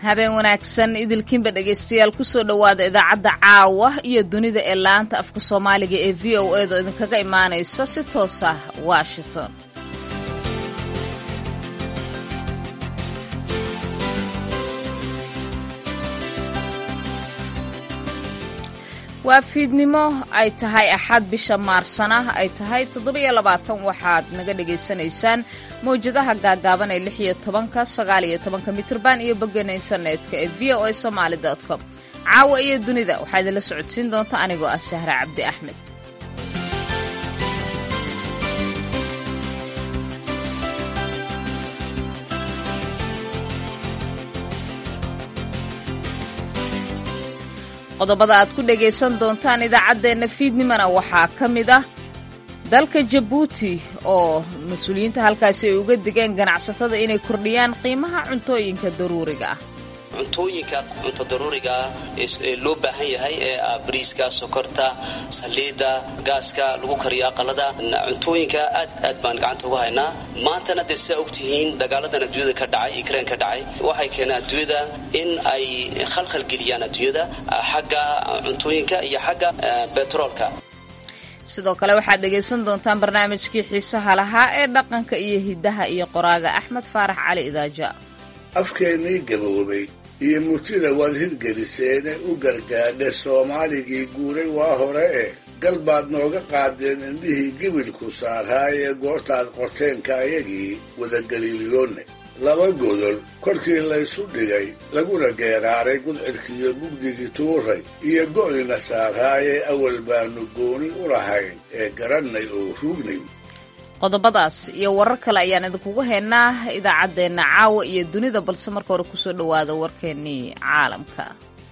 habeen wanaagsan idilkiinba dhegaystayaal kusoo dhowaada idaacadda caawa iyo dunida ee laanta afka soomaaliga ee v o edo idinkaga imaanaysa si toos ah washington waa fiidnimo ay tahay axad bisha maarsana ay tahay toddobiyo labaatan waxaad naga dhagaysanaysaan mawjadaha gaagaaban ee lix iyo tobanka sagaal iyo tobanka mitrban iyo boggana internetka ee v o a somaali com caawa iyo dunida waxaa idinla socodsiin doonta anigoo ah sahra cabdi axmed qodobada aad ku dhagaysan doontaan idaacaddeenna fiidnimana waxaa ka mid ah dalka jabuuti oo mas-uuliyiinta halkaasi ay uga digeen ganacsatada inay kordhiyaan qiimaha cuntooyinka daruuriga ah cuntooyinka cunto daruuriga ah ee loo baahan yahay ee ah bariiska sokorta saliidda gaaska lagu kariyo aqalada cuntooyinka aad aad baan gacanta uga haynaa maantana dee sidaa ogtihiin dagaaladan adduunyada ka dhacay ukrain ka dhacay waxay keeneen adduunyada in ay khalkhal geliyaan adduunyada xagga cuntooyinka iyo xagga betroolka sidoo kale waxaad dhegaysan doontaan barnaamijkii xiisaha lahaa ee dhaqanka iyo hiddaha iyo qoraaga axmed faarax cali idaaja afkeennii gaboobay iyo murtida waad hirgeliseene u gargaadhe soomaaligii guuray waa hore eh gal baad nooga qaadeen indhihii gebilku saarhaayee goortaad qorteenka ayagii wadagaliiliyoonne laba godol korkii laysu dhigay laguna geeraaray gudcidkiiyo mugdigii tuuray iyo go'nina saarhaayee awal baannu gooni u lahayn ee garannay oo ruugnay qodobadaas iyo warar kale ayaan idinkugu haynaa idaacaddeenna caawa iyo dunida balse marka hore kusoo dhowaada warkeennii caalamka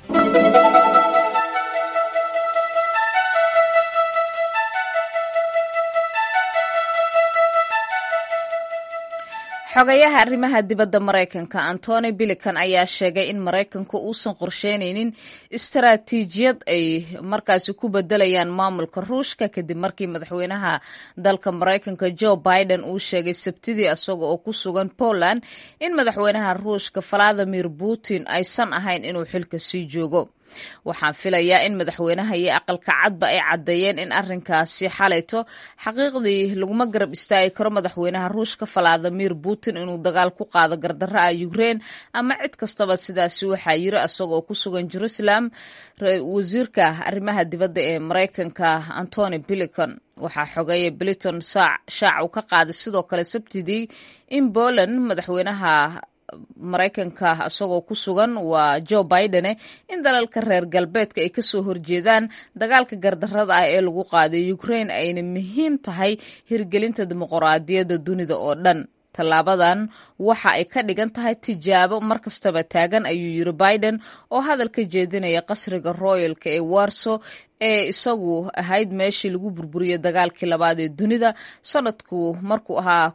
xogayaha arrimaha dibadda maraykanka antony bilikan ayaa sheegay in maraykanku uusan qorsheynaynin istaraatiijiyad ay markaasi ku bedelayaan maamulka ruushka kadib markii madaxweynaha dalka maraykanka joe biden uu sheegay sabtidii isaga oo ku sugan poland in madaxweynaha ruushka valadimir putin aysan ahayn inuu xilka sii joogo waxaan filayaa in madaxweynaha iyo aqalka cadba ay caddeeyeen in arrinkaasi xalayto xaqiiqdii laguma garab istaagi karo madaxweynaha ruushka valadimir putin inuu dagaal ku qaado gardarra ah ukrein ama cid kastaba sidaasi waxaa yiri isagoo ku sugan jerusalem wasiirka arrimaha dibadda ee maraykanka antony bilicon waxaa xogeeya biliton shaac uu ka qaaday sidoo kale sabtidii in poland madaxweynaha maraykanka isagoo ku sugan waa joe bidene in dalalka reer galbeedka ay kasoo horjeedaan dagaalka gardarrada ah ee lagu qaaday ukrain ayna muhiim tahay hirgelinta dimuqraadiyadda dunida oo dhan tallaabadan waxa ay ka dhigan tahay tijaabo mar kastaba taagan ayuu yiri biden oo hadal ka jeedinaya qasriga royalka ee warso ee isagu ahayd meeshii lagu burburiyey dagaalkii labaad ee dunida sanadku markuu ahaa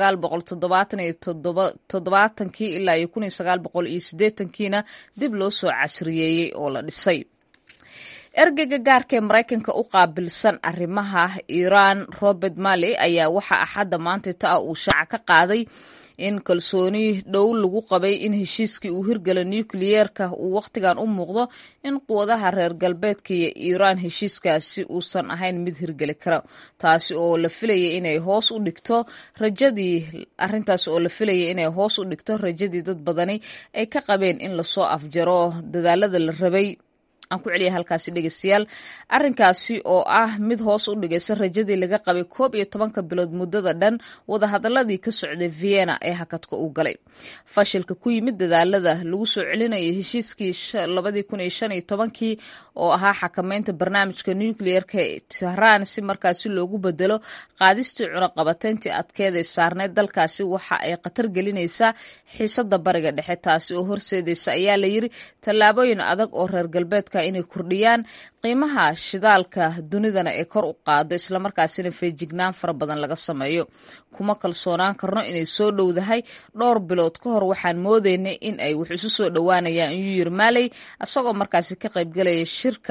todobaatankii ilaa iyo kiina dib loo soo casriyeeyey oo la dhisay ergeyga gaarka ee maraykanka u qaabilsan arrimaha iiraan robert malley ayaa waxaa axadda maanta ta ah uu shaaca ka qaaday in kalsooni dhow lagu qabay in heshiiskii uu hirgala nukliyeerka uu wakhtigan u muuqdo in quwadaha reer galbeedka iyo iiraan heshiiskaasi uusan ahayn mid hirgeli kara taasi oo la filayay inay hoos u dhigto rajadii arrintaas oo la filayay inay hoos u dhigto rajadii dad badani ay ka qabeen in lasoo afjaro dadaalada la rabay aan ku celiya halkaasi dhegeystayaal arrinkaasi oo ah mid hoos u dhigaysa rajadii laga qabay koob iyo tobanka bilood muddada dhan wadahadaladii ka socday vienna ee hakadka uu galay fashilka ku yimid dadaalada lagu soo celinayay heshiiskii labadii kun iyo shan iyo tobankii oo ahaa xakameynta barnaamijka nucleerka ee tehran si markaasi loogu bedelo qaadistii cunaqabateyntii adkeeday saarneyd dalkaasi waxa ay khatar gelinaysaa xiisada bariga dhexe taasi oo horseedaysa ayaa la yiri tallaabooyin adag oo reer galbeedka inay kordhiyaan qiimaha shidaalka dunidana ee kor u qaado islamarkaasina feejignaan fara badan laga sameeyo kuma kalsoonaan karno inay soo dhowdahay dhowr bilood ka hor waxaan moodaynay in ay wax isu soo dhowaanayaan iyuu yiri maaley isagoo markaasi ka qaybgalaya shirka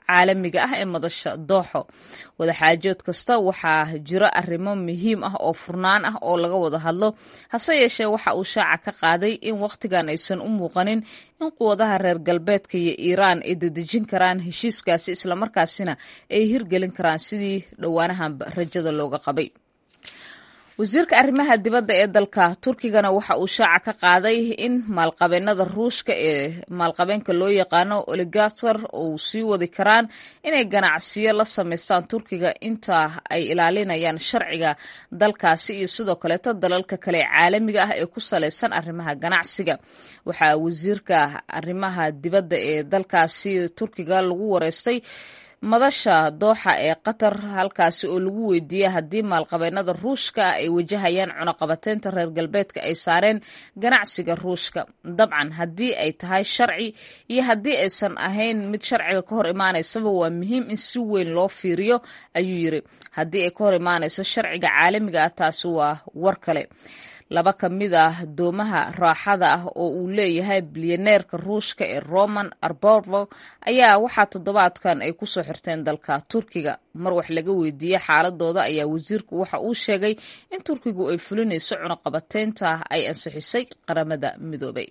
caalamiga ah ee madasha dooxo wadaxaajood kasta waxaa jiro arrimo muhiim ah oo furnaan ah oo laga wada hadlo hase yeeshee waxa uu shaaca ka qaaday in wakhtigan aysan u muuqanin in quwadaha reer galbeedka iyo iiraan ay dedejin karaan heshiiskaasi islamarkaasina ay hirgelin karaan sidii dhowaanahan rajada looga qabay wasiirka arrimaha dibadda ee dalka turkigana waxa uu shaaca ka qaaday in maalqabeenada ruushka ee maalqabeenka loo yaqaano oligator uu sii wadi karaan inay ganacsiyo la samaystaan turkiga inta ay ilaalinayaan sharciga dalkaasi iyo sidoo kaleeto dalalka kale ee caalamiga ah ee ku salaysan arrimaha ganacsiga waxaa wasiirka arrimaha dibadda ee dalkaasi turkiga lagu wareystay madasha dooxa ee qatar halkaasi oo lagu weydiiyey haddii maalqabeenada ruushka ay wajahayaan cunaqabateynta reer galbeedka ay saareen ganacsiga ruushka dabcan haddii ay tahay sharci iyo haddii aysan ahayn mid sharciga ka hor imaanaysaba waa muhiim in si weyn loo fiiriyo ayuu yiri haddii ay ka hor imaanayso sharciga caalamiga ah taasi waa war kale laba ka mid ah doomaha raaxada ah oo uu leeyahay bilyaneerka ruushka ee roman arborvo ayaa waxaa toddobaadkan ay kusoo xirteen dalka turkiga mar wax laga weydiiyey xaaladooda ayaa wasiirku waxa uu sheegay in turkigu ay fulinayso cunaqabateynta ay ansixisay qaramada midoobay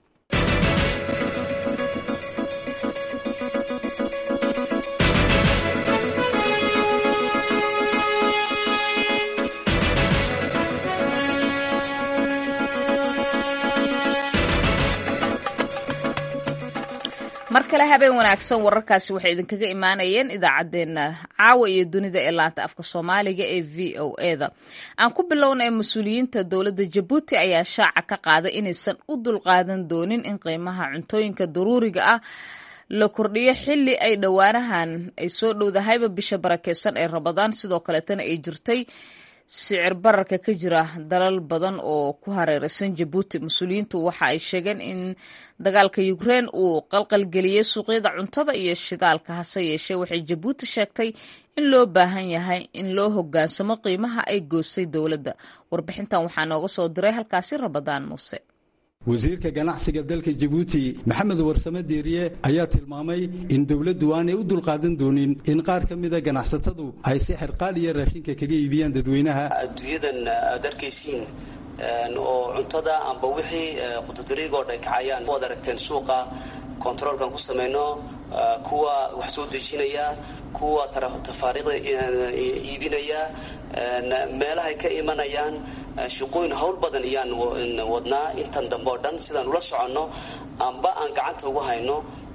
mar kale habeen wanaagsan wararkaasi waxay idinkaga imaanayeen idaacaddeenna caawa iyo dunida ee laanta afka soomaaliga ee v o eda aan ku bilownay mas-uuliyiinta dowladda jabuuti ayaa shaaca ka qaaday inaysan u dulqaadan doonin in qiimaha cuntooyinka daruuriga ah la kordhiyo xili ay dhowaanahan ay soo dhowdahayba bisha barakeysan ee rabadaan sidoo kaleetana ay jirtay sicir bararka ka jira dalal badan oo ku hareeraysan jabuuti mas-uuliyiintu waxa ay sheegeen in dagaalka ukrein uu qalqalgeliyey suuqyada cuntada iyo shidaalka hase yeeshee waxay jabuuti sheegtay in loo baahan yahay in loo hogaansamo qiimaha ay goostay dowladda warbixintan waxaa nooga soo diray halkaasi rabadaan muuse wasiirka ganacsiga dalka jabuuti maxamed warsame deeriye ayaa tilmaamay in dowladdu aanay u dulqaadan doonin in qaar ka mida ganacsatadu ay si xirqaaliya raashinka kaga iibiyaan dadweynaha adduunyadan aad arkaysiin oo cuntada amba wixii qutudariigoo dhan kacayaan waad aragteen suuqa kontaroolkan ku samayno kuwa wax soo dejinaya kuwa tafaariiqda iibinaya meelahay ka imanayaan shaqooyin hawl badan iyaan wadnaa intan dambe oo dhan sidaan ula soconno amba aan gacanta ugu hayno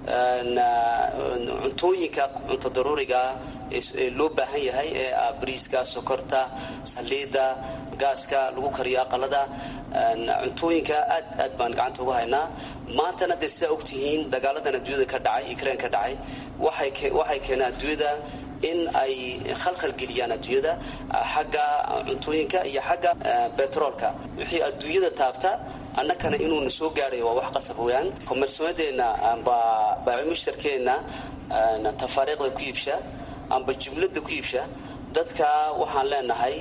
cuntooyinka cunto daruurigaa ee loo baahan yahay ee ah bariiska sokorta saliidda gaaska lagu kariyo aqalada cuntooyinka aad aad baan gacanta ugu haynaa maantana dee sidaa ogtihiin dagaaladan adduunyada ka dhacay ukrain ka dhacay waxay keeneen adduunyada in ay khalkhal geliyaan adduunyada xagga cuntooyinka iyo xagga betroolka wixii adduunyada taabta annakana inuuna soo gaadhay waa wax qasab weyaan komersoonadeenna amba baacimushtarkeenna tafaariiqda ku iibsha amba jumladda ku iibsha dadka waxaan leenahay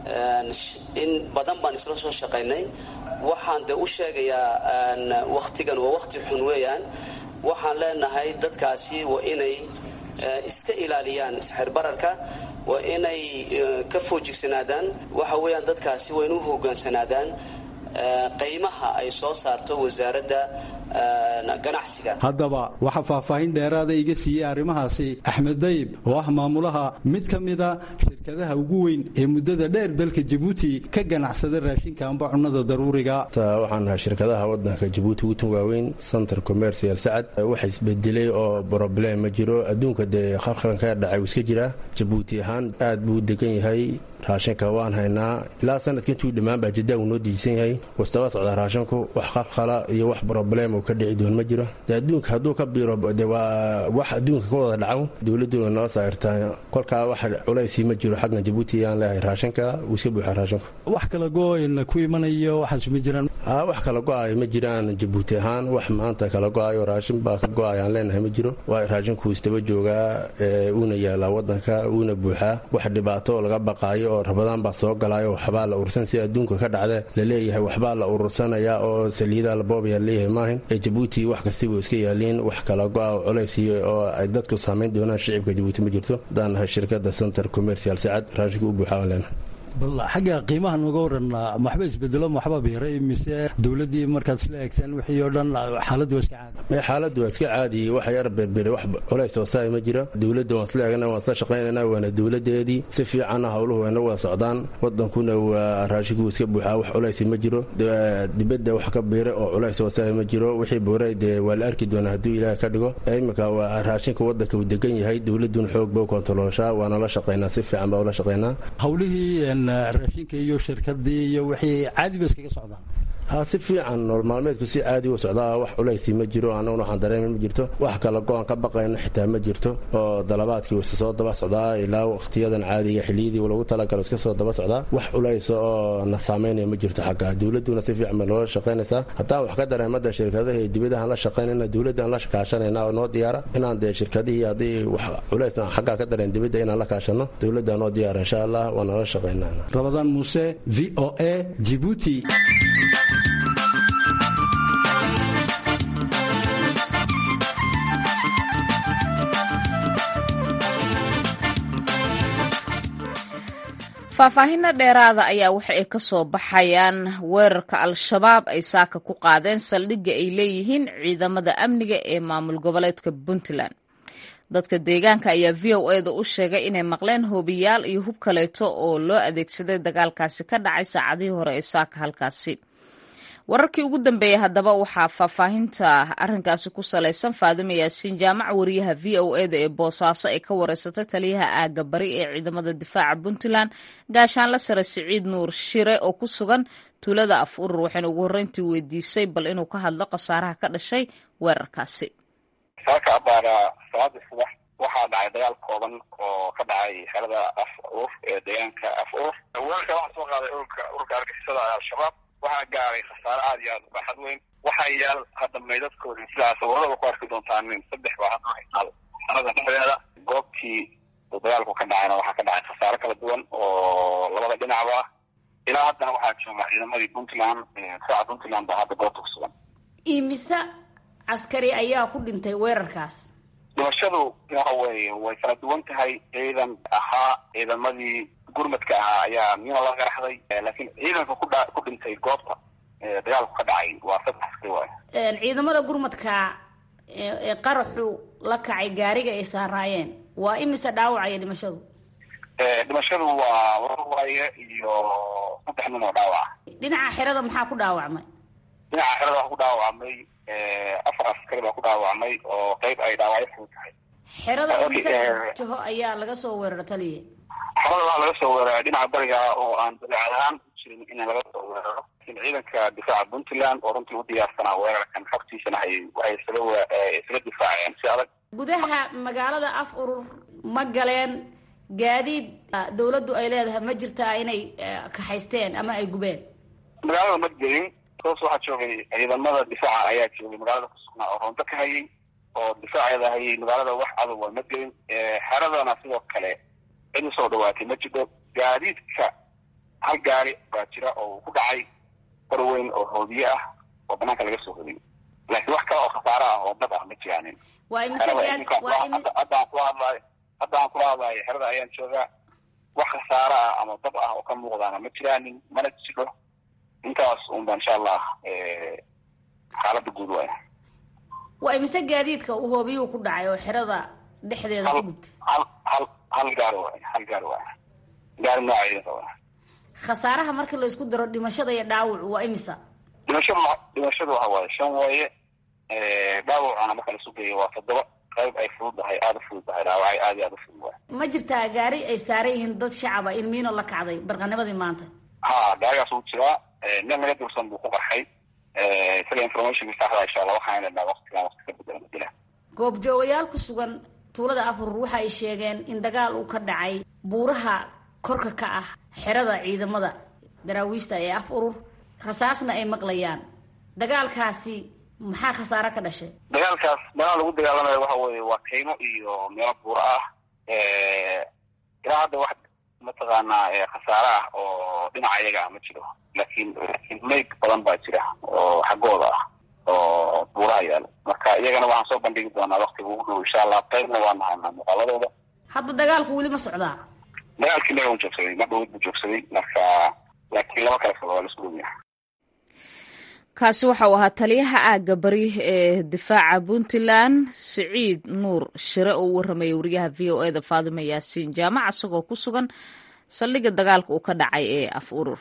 in badan baan isla soo shaqaynay waxaan de u sheegayaa wakhtigan waa wakhti xun weeyaan waxaan leenahay dadkaasi waa inay iska ilaaliyaan isxirbararka waa inay ka foojigsanaadaan waxa weeyaan dadkaasi waa inu hogaansanaadaan qiimaha ay soo saarto wasaaradda ganacsiga haddaba waxaa faahfaahin dheeraada iga siiyey arrimahaasi axmed dayib oo ah maamulaha mid ka mida shirkadaha ugu weyn ee muddada dheer dalka jabuuti ka ganacsada raashinka amba cunnada daruuriga waxaan nahay shirkadaha wadanka jabuuti ugu tun waaweyn center commercial sacad waxa isbedelay oo broblem ma jiro adduunka dee khalkhalan ka dhacay uu iska jiraa jabuuti ahaan aad buu u degan yahay raashinka waan haynaa ilaa sanadka intuu dhammaan baa jaddaa uu noo diisan yahay wastaba socdaa raashinku wax khalkhala iyo wax broblem uu ka dhici doon ma jiro de adduunka hadduu ka biiro de waa wax adduunka ka wada dhaco dowladuna noo saartaa kolkaa wax culaysii ma jiro xaggan jabuuti aan leehay raashinka uu iska buuxa raashinku wax kala gooyn ku imanayo waxaas ma jiraan wax kala go-ayo ma jiraan jabuuti ahaan wax maanta kala go-ayo raashin baa ka go-ay aan leenahay ma jiro waa raashinku isdaba joogaa uuna yaalaa wadanka uuna buuxaa wax dhibaato laga baqaayo oo rabadaan baa soo galaayo waxbaa la urursan si adduunka ka dhacda laleeyahay waxbaa la urursanaya oo saliidaa la boobaya leeyahay maahin ee jabuuti wax kastibu iska yaaliin wax kala go-a oo culaysiyo oo ay dadku saamayn doonaan shicibka jabuuti ma jirto hadaan nahay shirkada center commercial sacad raashinku u buuxaa aan leenahay bal xagga qiimaha nooga waran waxba isbedelo waxba biiray mise dowladdii markaad isla eegteen wixii oo dhan xaaladdu waa iska caadi xaaladdu waa iska caadi waxa yar berberay wax culays hoosaay ma jira dowladda waan isla eegana waan isla shaqaynayna waana dowladeedii si fiicanna howluhu wayna wada socdaan wadankuna waa raashinku iska buuxaa wax culaysi ma jiro dibadda wax ka biiray oo culays hoosaay ma jiro wixii buuray dee waa la arki doonaa hadduu ilaahay ka dhigo imika waa raashinka wadanka uu degan yahay dowladduna xoog ba u kontaroolshaa waana la shaqaynaa si fiican baa ula shaqaynaa howlihii raashinka iyo shirkadii iyo wixii caadi ba iskaga socdaan ha si fiican nool maalmeedku si caadi u socdaa wax culaysi ma jiro annaguna waxaan dareema ma jirto wax kala go-an ka baqayno xitaa ma jirto oo dalabaadkii isa soo daba socdaa ilaa wakhtiyadan caadiga xiliyadii lagu talagalo iska soo daba socdaa wax culaysa oo na saameynaya ma jirto xagga dowladduna si fiican bay noola shaqaynaysaa haddaan wax ka dareemada shirkadaha iyo dibadahan la shaqaynayna dowladdan la kaashanayna oo noo diyaara inaan dee shirkadihii haddii wax culays aan xaggaa ka dareen dibadda inaan la kaashano dowladdaa noo diyaara insha allah waa noola shaqaynaa rabadaan muuse v o a jibuuti faahfaahinno dheeraada ayaa waxa ay ka soo baxayaan weerarka al-shabaab ay saaka ku qaadeen saldhigga ay leeyihiin ciidamada amniga ee maamul goboleedka puntland dadka deegaanka ayaa v o eda u sheegay inay maqleen hoobiyaal iyo hub kaleeto oo loo adeegsaday dagaalkaasi ka dhacay saacadihii hore ee saaka halkaasi wararkii ugu dambeeyey haddaba waxaa faahfaahinta arrinkaasi ku salaysan faadima yaasiin jaamac wariyaha v o eda ee boosaaso ay ka wareysatay taliyaha aaga bari ee ciidamada difaaca puntland gaashaanla sare siciid nuur shire oo ku sugan tuulada af urur waxayna ugu horreyntii weydiisay bal inuu ka hadlo khasaaraha ka dhashay weerarkaasi saaka abaara salaadii subax waxaa dhacay dagaal kooban oo ka dhacay xerada af urur ee deegaanka af urur weerarka waxaa soo qaaday ururka ururka argixisada al-shabaab waxaa gaaray khasaare aada iyo aada u baaxad weyn waxaa yaal hadda maydadkoodii sidaa sawiradaba ku arki doontaan nin saddex baa hadda haysaal xerada dhexdeeda goobtii uu dagaalku ka dhacayna waxaa ka dhacay khasaare kala duwan oo labada dhinacba ilaa haddana waxaa jooga ciidamadii puntland difaaca puntland baa hadda goobta ku sugan imise caskari ayaa ku dhintay weerarkaas dhimashadu waxa weeye way kala duwan tahay ciidan ahaa ciidamadii gurmadka ahaa ayaa mina la qaraxday laakiin ciidanka kudha ku dhintay goobta dagaalku ka dhacay waa saddex askari waay ciidamada gurmadka ee qaraxu la kacay gaariga ay saaraayeen waa imise dhaawacaya dhimashadu dhimashadu waa warar waaye iyo saddex nin oo dhaawaca dhinaca xerada maxaa ku dhaawacmay dhinaca xerada waxaa ku dhaawacmay afar askari baa ku dhaawacmay oo qeyb ay dhaawacyo fudud tahay xerada imise jaho ayaa laga soo weeraro taliya xerada waxaa laga soo weeraray dhinaca bariga oo aan dabeecad ahaan u jirin in laga soo weeraro laakiin ciidanka difaaca puntland oo runtii u diyaarsanaa weerarkan xogtiisana hay waxay isaga isaga difaaceen si adag gudaha magaalada af urur ma galeen gaadiid dawladdu ay leedahay ma jirtaa inay kaxaysteen ama ay gubeen magaalada ma gelin toos waxaa joogay ciidamada difaaca ayaa joogay magaalada kusugnaa oo roonto ka hayay oo difaaceeda hayay magaalada wax adag waa ma gelin xeradana sidoo kale cid usoo dhawaatay ma jidho gaadiidka hal gaari baa jira oo ku dhacay bar weyn oo hoodiye ah oo banaanka laga soo hodiyay laakiin wax kale oo khasaare ah oo dad ah ma jiraanin haddaan kula hadlayo haddaan kula hadlayo xerada ayaan joogaa wax khasaare ah ama dab ah oo ka muuqdaana ma jiraanin mana jidho intaas unba insha allah xaalada guud waay waa imise gaadiidka uu hoobiyuu ku dhacay oo xerada dhexdeeda ku gubtay hal hal hal gaari waay hal gaari waay gaari nooca ciidanka waay khasaaraha marka la isku daro dhimashada iyo dhaawacu waa imisa dhimashadu dhimashadu waxa waaye shan waaye dhaawacana marka lasu geeyo waa toddoba qayb ay fududahay aada u fududahay dhaawacay aada iyo aada u fudud waay ma jirtaa gaari ay saaran yihiin dad shacaba in miino la kacday barqanimadii maanta ha gaarigaas wuu jiraa nin laga dursan buu ku qarxay isaga informationka saxda insha allah waxaan helnaa waqtigan waqti ka bedela madila goobjoogayaal ku sugan tuulada afurur waxa ay sheegeen in dagaal uu ka dhacay buuraha korka ka ah xerada ciidamada daraawiishta ee af urur rasaasna ay maqlayaan dagaalkaasi maxaa khasaare ka dhashay dagaalkaas meelaha lagu dagaalamayo waxa weeye waa kaymo iyo meelo buura ah ilaa hadda wax mataqaanaa khasaare ah oo dhinaca iyaga ah ma jiro laakiin meyd badan baa jira oo xaggooda ah oo buuraha yaalo marka iyagana waxaan soo bandhigi doonaa waktiga ugu dhow insha allah qaybna waa nahaynaa muuqaaladooda hadda dagaalku weli ma socdaa dagaalkii naga u joogsaday ma dhowid buu joogsaday marka laakiin laba kale socda waa laisku dhowyahay kaasi waxa uu ahaa taliyaha aagga bari ee difaaca puntland siciid nuur shire oo u warramaya wariyaha v o e da faadima yaasiin jaamac isagoo ku sugan saldhigga dagaalka uu ka dhacay ee af urur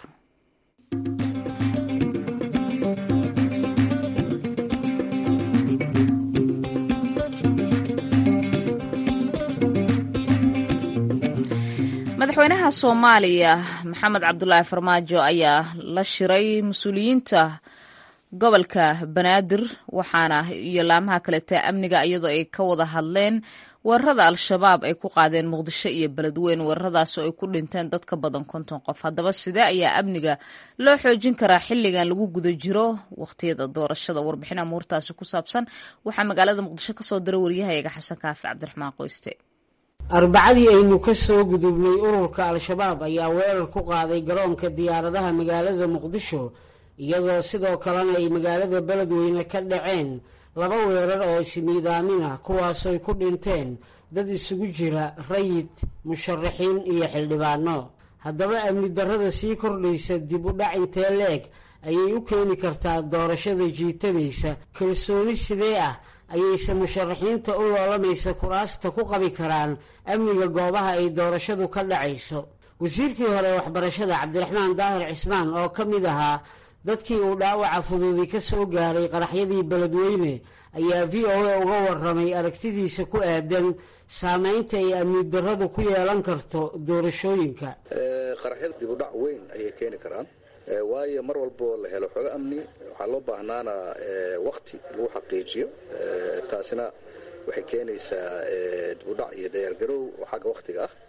madaxweynaha soomaaliya maxamed cabdulaahi farmaajo ayaa la shiray mas-uuliyiinta gobolka banaadir waxaana iyo laamaha kalete amniga iyadoo ay ka wada hadleen weerarada al-shabaab ay ku qaadeen muqdisho iyo beledweyn weeraradaas oo ay ku dhinteen dad ka badan konton qof haddaba sidee ayaa amniga loo xoojin karaa xilligan lagu guda jiro wakhtiyada doorashada warbixin amuurtaasi ku saabsan waxaa magaalada muqdisho kasoo diray waryahayaga xasan kaafi cabdiraxmaan qoyste arbacadii aynu ka soo gudubnay ururka al-shabaab ayaa weerar ku qaaday garoonka diyaaradaha magaalada muqdisho iyadoo sidoo kalena ay magaalada beledweyne ka dhaceen laba weerar oo ismiidaamin ah kuwaasooy ku dhinteen dad isugu jira rayid musharaxiin iyo xildhibaano haddaba amni darrada sii kordhaysa dib u dhac intee leeg ayay u keeni kartaa doorashada jiitamaysa kalsooni sidee ah ayayse musharaxiinta u loolamaysa kuraasta ku qabi karaan amniga goobaha ay doorashadu ka dhacayso wasiirkii hore waxbarashada cabdiraxmaan daahir cismaan oo ka mid ahaa dadkii uu dhaawaca fududi ka soo gaaray qaraxyadii beledweyne ayaa v o a uga waramay aragtidiisa ku aadan saameynta ay amni darradu ku yeelan karto doorashooyinka qaraxyada dib u dhac weyn ayay keeni karaan waayo mar walboo la helo xogo amni waxaa loo baahnaana wakti lagu xaqiijiyo taasina waxay keenaysaa dibudhac iyo dayaargarow oo xagga wakhtiga ah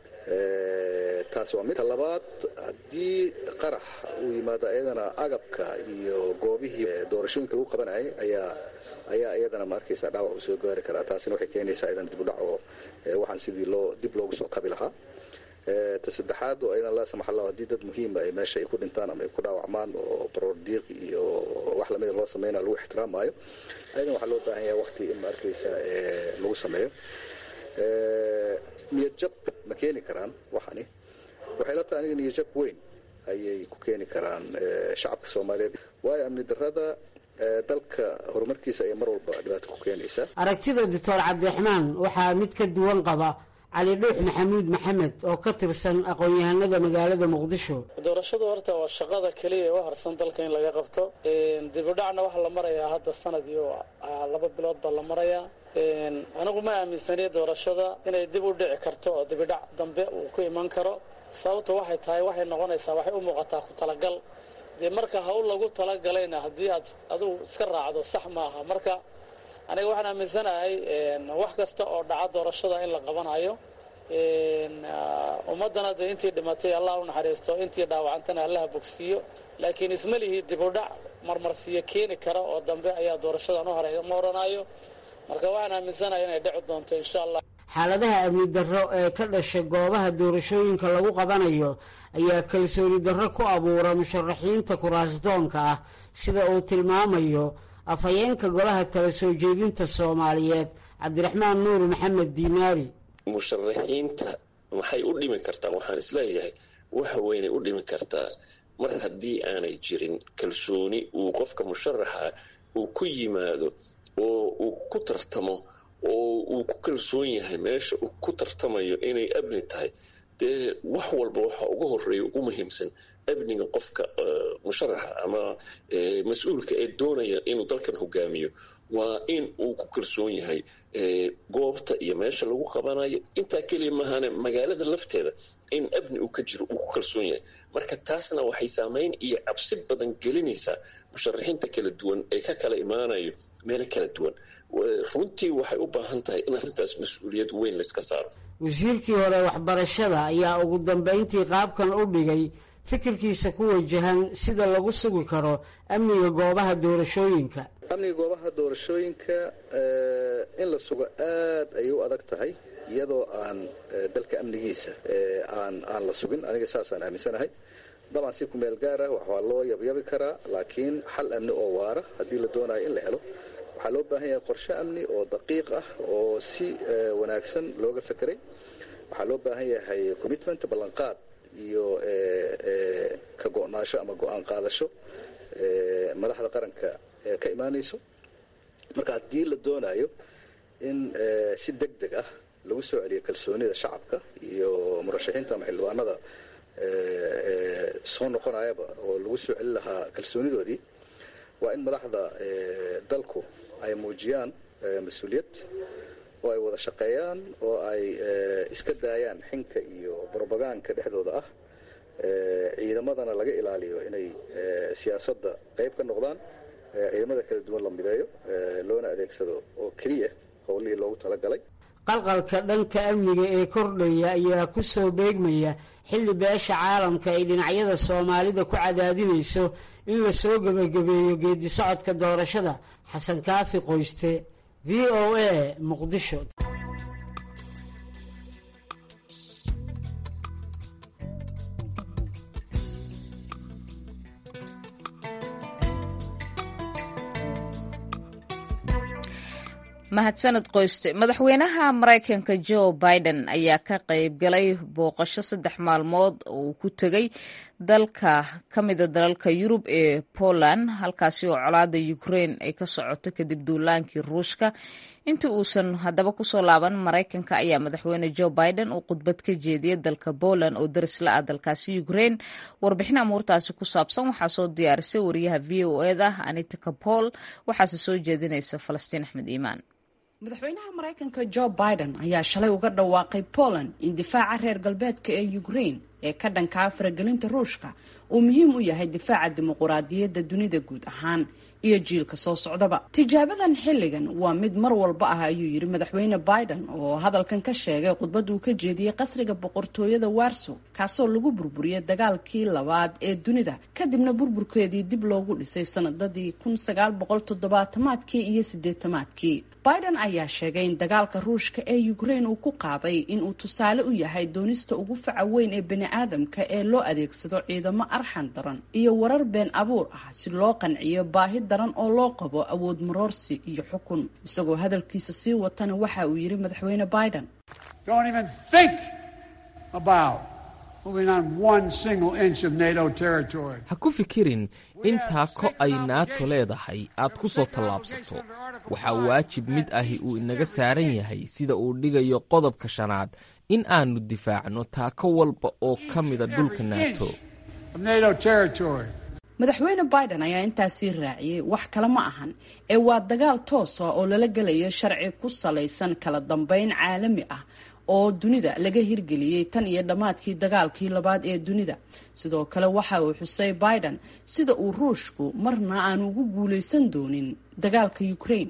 taasi waa midka labaad haddii qarax uu yimaado iyadana agabka iyo goobihii doorashooyinka lagu qabanayay ayaa ayaa iyadana ma arkaysa dhaawac uu soo gaari karaa taasina waxay keenaysaa iyadan dibudhac oo waxaan sidii loo dib loogu soo kabi lahaa ta saddexaad oo iyadan laa samax allah haddii dad muhiima ay meesha ay ku dhintaan ama ay ku dhaawacmaan oo baroor diiq iyo wax lamida loo sameynaya lagu ixtiraamaayo ayadan waxaa loo baahan yahay wakti in ma arkaysa lagu sameeyo niyadjab ma keeni karaan waxani waxay la tahay aniga niyadjab weyn ayay ku keeni karaan shacabka soomaaliyeed waayo amni darrada dalka horumarkiisa ayay mar walba dhibaato ku keenaysaa aragtida doctor cabdiraxmaan waxaa mid ka duwan qaba cali dhuux maxamuud maxamed oo ka tirsan aqoon-yahanada magaalada muqdisho doorashadu horta waa shaqada keliya ee u harsan dalka in laga qabto dibudhacna waxaa la marayaa hadda sanad iyo laba bilood baa la marayaa anigu ma aaminsaniya doorashada inay dib u dhici karto oo dibidhac dambe uu ku iman karo sababtu waxay tahay waxay noqonaysaa waxay u muuqataa ku talagal dee marka hawl lagu talagalayna haddii aad adigu iska raacdo sax maaha marka aniga waxaan aaminsanahay wax kasta oo dhaca doorashada in la qabanayo ummaddana dee intii dhimatay allah u naxariisto intii dhaawacantana allaha bogsiiyo laakiin isma lihii dibudhac marmarsiyo keeni kara oo dambe ayaa doorashadan u horay ma oranayo marka waxaan aaminsanahay inay dhici doonto insha allah xaaladaha amni darro ee ka dhasha goobaha doorashooyinka lagu qabanayo ayaa kalsooni darro ku abuura musharaxiinta kuraasdoonka ah sida uu tilmaamayo afhayeenka golaha tala soo jeedinta soomaaliyeed cabdiraxmaan nuur maxamed diinaari musharaxiinta maxay u dhimi kartaa waxaan isleeyahay waxa weynay u dhimi kartaa mar haddii aanay jirin kalsooni uu qofka musharaxa uu ku yimaado oo uu ku tartamo oo uu ku kalsoon yahay meesha uu ku tartamayo inay amni tahay dee wax walba waxa ugu horeeya ugu muhiimsan amniga qofka musharaxa ama mas-uulka ee doonaya inuu dalkan hogaamiyo waa in uu ku kalsoon yahay goobta iyo meesha lagu qabanayo intaa keliya maahane magaalada lafteeda in amni uu ka jiro uu ku kalsoon yahay marka taasna waxay saameyn iyo cabsi badan gelinaysaa musharaxiinta kala duwan ee ka kala imaanayo meelo kala duwan runtii waxay u baahan tahay in arrintaas mas-uuliyad weyn layska saaro wasiirkii hore waxbarashada ayaa ugu dambeyntii qaabkan u dhigay fikirkiisa ku wajahan sida lagu sugi karo amniga goobaha doorashooyinka amniga goobaha doorashooyinka in la sugo aad ayay u adag tahay iyadoo aan dalka amnigiisa aan aan la sugin aniga saasaan aaminsanahay dabcan si kumeel gaara waa loo yabyabi karaa laakiin xal amni oo waara haddii la doonayo in la helo waxaa loo baahan yahay qorshe amni oo daqiiq ah oo si wanaagsan looga fekeray waxaa loo baahan yahay commitment ballanqaad iyo ka go'naasho ama go'aan qaadasho madaxda qaranka ka imaanayso marka haddii la doonayo in si deg deg ah lagu soo celiyo kalsoonida shacabka iyo murashaxiinta ama xildhibaanada soo noqonayaba oo lagu soo celin lahaa kalsoonidoodii waa in madaxda dalku ay muujiyaan mas-uuliyad oo ay wada shaqeeyaan oo ay iska daayaan xinka iyo brobagaanka dhexdooda ah ciidamadana laga ilaaliyo inay siyaasadda qayb ka noqdaan ciidamada kala duwan la mideeyo loona adeegsado oo keliya howlihii loogu talagalay qalqalka dhanka amniga ee kordhaya ayaa ku soo beegmaya xilli beesha caalamka ay dhinacyada soomaalida ku cadaadinayso in la soo gebagabeeyo geedi socodka doorashada xasan kaafi qoyste v o a muqdisho mahadsaned qoyste madaxweynaha maraykanka joe biden ayaa ka qayb galay booqasho saddex maalmood oo uu ku tegay dalka ka mida dalalka yurub ee poland halkaasi oo colaada ukraine ay ka socoto kadib duulaankii ruushka intii uusan haddaba kusoo laaban maraykanka ayaa madaxweyne joe biden uu khudbad ka jeediyey dalka poland oo daris la ah dalkaasi ukraine warbixin amuurtaasi ku saabsan waxaa soo diyaarisay wariyaha v o eda anita kapol waxaase soo jeedinaysa falastiin axmed iimaan madaxweynaha maraykanka joe biden ayaa shalay uga dhawaaqay poland in difaaca reer galbeedka ee ukraine ee ka dhankaa faragelinta ruushka uu muhiim u yahay difaaca dimuquraadiyadda dunida guud ahaan iyo jiilka soo socdaba tijaabadan xilligan waa mid mar walba ah ayuu yidhi madaxweyne biden oo hadalkan ka sheegay khudbad uu ka jeediyey qasriga boqortooyada warsow kaasoo lagu burburiyey dagaalkii labaad ee dunida kadibna burburkeedii dib loogu dhisay sanadadii kun sagaal boqol toddobaatamaadkii iyo sideetamaadkii biden ayaa sheegay in dagaalka ruushka ee ukraine uu ku qaaday inuu tusaale u yahay doonista ugu faca weyn ee bani-aadamka ee loo adeegsado ciidamo arxan daran iyo warar been abuur ah si loo qanciyo baahi daran oo loo qabo awood maroorsi iyo xukun isagoo hadalkiisa sii watana waxa uu yidhi madaxweyne biden ha ku fikirin in taako ay naato leedahay aad ku soo tallaabsato waxaa waajib mid ahi uu inaga saaran yahay sida uu dhigayo qodobka shanaad in aannu difaacno taako walba oo ka mida dhulka naato madaxweyne biden ayaa intaasii raaciyey wax kale ma ahan ee waa dagaal toosa oo lala gelayo sharci ku salaysan kala dambeyn caalami ah oo dunida laga hirgeliyey tan iyo dhammaadkii dagaalkii labaad ee dunida sidoo kale waxa uu xusay biden sida uu ruushku marna aanu ugu guulaysan doonin dagaalka ukraine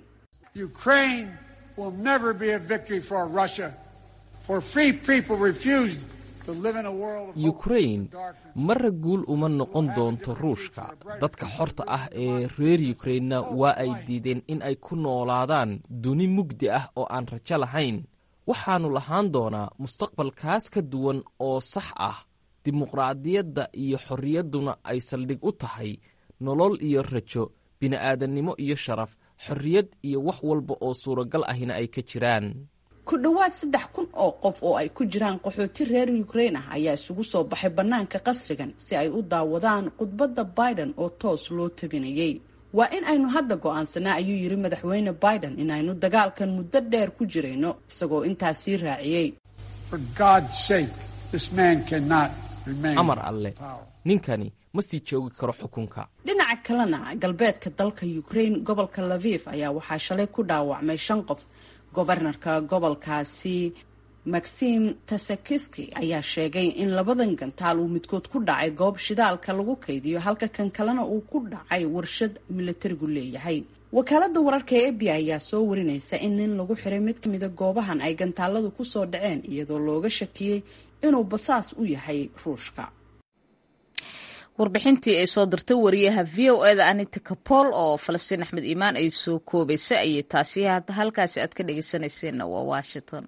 yukrain marra guul uma noqon doonto ruushka dadka xorta ah ee reer yukrainna waa ay diideen in ay ku noolaadaan duni mugdi ah oo aan rajo lahayn waxaannu lahaan doonaa mustaqbalkaas ka duwan oo sax ah dimuqraadiyadda iyo xorriyadduna ay saldhig u tahay nolol iyo rajo bini'aadannimo iyo sharaf xorriyad iyo wax walba oo suuragal ahina ay ka jiraan ku dhowaad saddex kun oo qof oo ay ku jiraan qaxooti reer ukrain ah ayaa isugu soo baxay bannaanka qasrigan si ay u daawadaan khudbadda biden oo toos loo tabinayay waa in aynu hadda go'aansanaa ayuu yidhi madaxweyne biden in aynu dagaalkan muddo dheer ku jirayno isagoo intaas sii raaciyey amar alle ninkani ma sii joogi karo xukunka dhinaca kalena galbeedka dalka ukrain gobolka laviv ayaa waxaa shalay ku dhaawacmay shan qof gobarnarka gobolkaasi maxim tasakiski ayaa sheegay in labadan gantaal uu midkood ku dhacay goob shidaalka lagu kaydiyo halka kan kalena uu ku dhacay warshad milatarigu leeyahay wakaalada wararka ee ebi ayaa soo warinaysa in nin lagu xiray mid kamida goobahan ay gantaaladu kusoo dhaceen iyadoo looga shakiyey inuu basaas u yahay ruushka warbixintii ay soo dirtay wariyaha v o eda anita kapol oo falastiin axmed iimaan ay soo koobaysay ayay taasi halkaasi aad ka dhegeysanayseena waa washington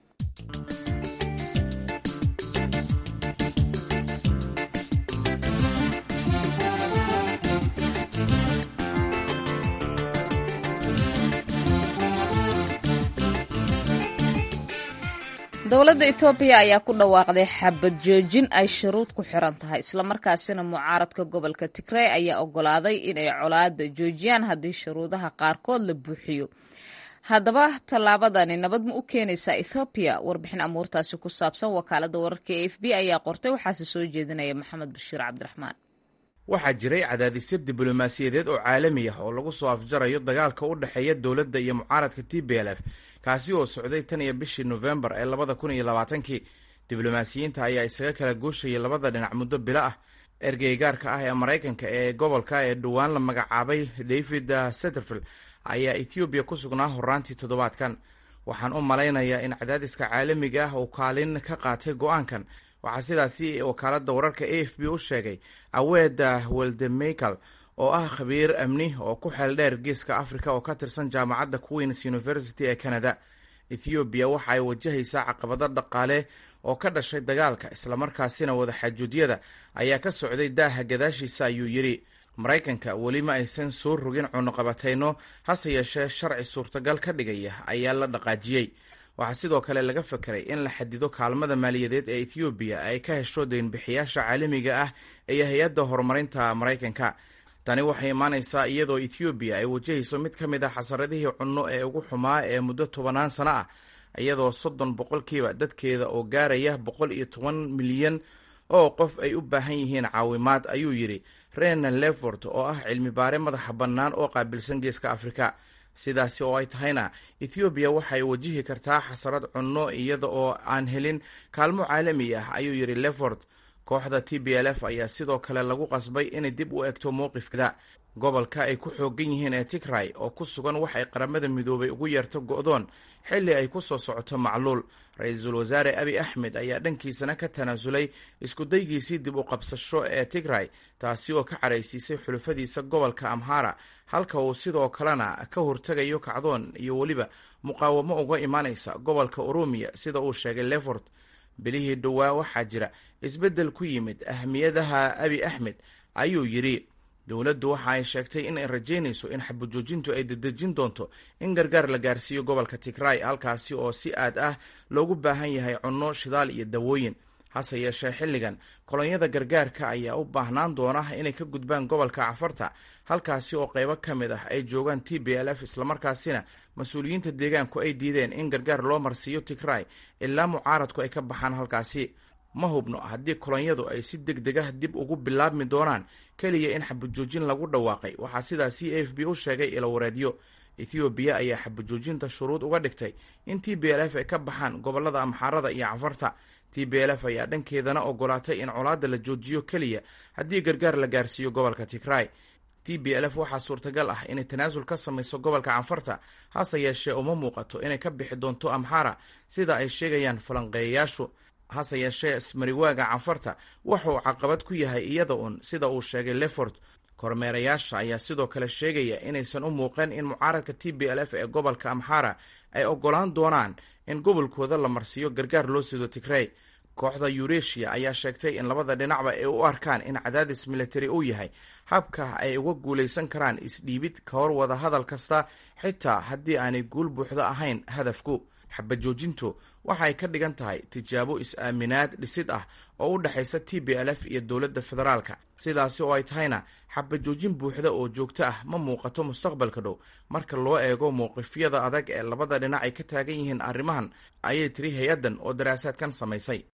dowladda ethoobiya ayaa ku dhawaaqday xabad joojin ay shuruud ku xiran tahay islamarkaasina mucaaradka gobolka tigrey ayaa ogolaaday inay colaada joojiyaan haddii shuruudaha qaarkood la buuxiyo haddaba tallaabadani nabad ma u keenaysaa ethoobiya warbixin amuurtaasi ku saabsan wakaalada wararka e f b ayaa qortay waxaase soo jeedinaya maxamed bashiir cabdiraxmaan waxaa jiray cadaadisyo diblomaasiyadeed oo caalami ah oo lagu soo afjarayo dagaalka u dhexeeya dowladda iyo mucaaradka t b l f kaasi oo socday tan iyo bishii nofembar ee labada kun iyo labaatankii diblomaasiyiinta ayaa isaga kala gooshayay labada dhinac muddo bilo ah ergeygaarka ah ee maraykanka ee gobolka ee dhowaan la magacaabay david setterfield ayaa ethoobiya ku sugnaa horaantii toddobaadkan waxaan u malaynayaa in cadaadiska caalamiga ah uu kaalin ka qaatay go-aankan waxaa sidaasi wakaalada wararka a f b u sheegay aweeda weldemichael oo ah khabiir amni oo ku xeel dheer geeska africa oo ka tirsan jaamacadda queens university ee canada ethoobiya waxa ay wajahaysaa caqabado dhaqaale oo ka dhashay dagaalka islamarkaasina wadaxaajuudyada ayaa ka socday daaha gadaashiisa ayuu yidhi maraykanka weli ma aysan soo rogin cunuqabatayno hase yeeshee sharci suurtagal ka dhigaya ayaa la dhaqaajiyey waxaa sidoo kale laga fekeray in la xadido kaalmada maaliyadeed ee ethoobiya ay ka hesho deynbixiyaasha caalamiga ah iyo hay-adda horumarinta maraykanka tani waxay imaanaysaa iyadoo ethoobiya ay wajahayso mid ka mid ah xasaradihii cunno ee ugu xumaa ee muddo tobanaan sano ah iyadoo soddon boqolkiiba dadkeeda oo gaaraya boqol iyo toban milyan oo qof ay u baahan yihiin caawimaad ayuu yidhi renan lefort oo ah cilmi baare madaxa bannaan oo qaabilsan geeska afrika sidaasi oo ay tahayna ethoobiya waxay wajihi kartaa xasarad cunno iyada oo aan helin kaalmo caalami ah ayuu yidhi lefort kooxda t b l f ayaa sidoo kale lagu qasbay inay dib u egto mowqifkeeda gobolka ay ku xoogan yihiin ee tigray oo ku sugan wax ay qaramada midoobay ugu yeerto go-doon xilli ay ku soo socoto macluul ra-iisul wasaare abi axmed ayaa dhankiisana ka tanaasulay iskudaygiisii dib u qabsasho ee tigray taasi oo ka caraysiisay xulufadiisa gobolka amhara halka uu sidoo kalena ka hortegayo kacdoon iyo weliba muqaawamo uga imaanaysa gobolka oromiya sida uu sheegay lefort bilihii dhowaa waxaa jira isbeddel ku yimid ahmiyadaha abi axmed ayuu yidhi dowladdu waxa ay sheegtay in ay rajaynayso in xabajoojintu ay dedejin doonto in gargaar la gaarsiiyo gobolka tigray halkaasi oo si aad ah loogu baahan yahay cunno shidaal iyo dawooyin hase yeeshee xilligan kolonyada gargaarka ayaa u baahnaan doona inay ka gudbaan gobolka cafarta halkaasi oo qaybo ka mid ah ay joogaan t b l f islamarkaasina mas-uuliyiinta deegaanku ay diideen in gargaar loo marsiiyo tigray ilaa mucaaradku ay ka baxaan halkaasi ma hubno haddii kolonyadu ay si deg deg ah dib ugu bilaabmi doonaan keliya in xabajoojin lagu dhawaaqay waxaa sidaa c a f b u sheegay ilawareedyo ethoobiya ayaa xabajoojinta shuruud uga dhigtay in t b l f ay ka baxaan gobolada amxaarada iyo cafarta t b l f ayaa dhankeedana ogolaatay in colaadda la joojiyo keliya haddii gargaar la gaarsiiyo gobolka tigray t b l f waxaa suurtagal ah inay tanaasul ka samayso gobolka canfarta hase yeeshee uma muuqato inay ka bixi doonto amxara sida ay sheegayaan falanqeeyayaashu hase yeeshee ismariwaaga canfarta wuxuu caqabad ku yahay iyada uun sida uu sheegay lefort kormeerayaasha ayaa sidoo kale sheegaya inaysan u muuqan in mucaaradka t b l f ee gobolka amxara ay ogolaan doonaan in gobolkooda la marsiiyo gargaar loo sido tigrey kooxda yuresia ayaa sheegtay in labada dhinacba ay u arkaan in cadaadis militari uu yahay habka ay uga guulaysan karaan isdhiibid ka hor wada hadal kasta xitaa haddii aanay guul buuxda ahayn hadafku xabajoojintu waxay ka dhigan tahay tijaabo is-aaminaad dhisid ah oo u dhexaysa t b l f iyo dowladda federaalka sidaasi oo ay tahayna xabajoojin buuxda oo joogto ah ma muuqato mustaqbalka dhow marka loo eego mowqifyada adag ee labada dhinac ay ka taagan yihiin arrimahan ayay tiri hay-addan oo daraasaadkan samaysay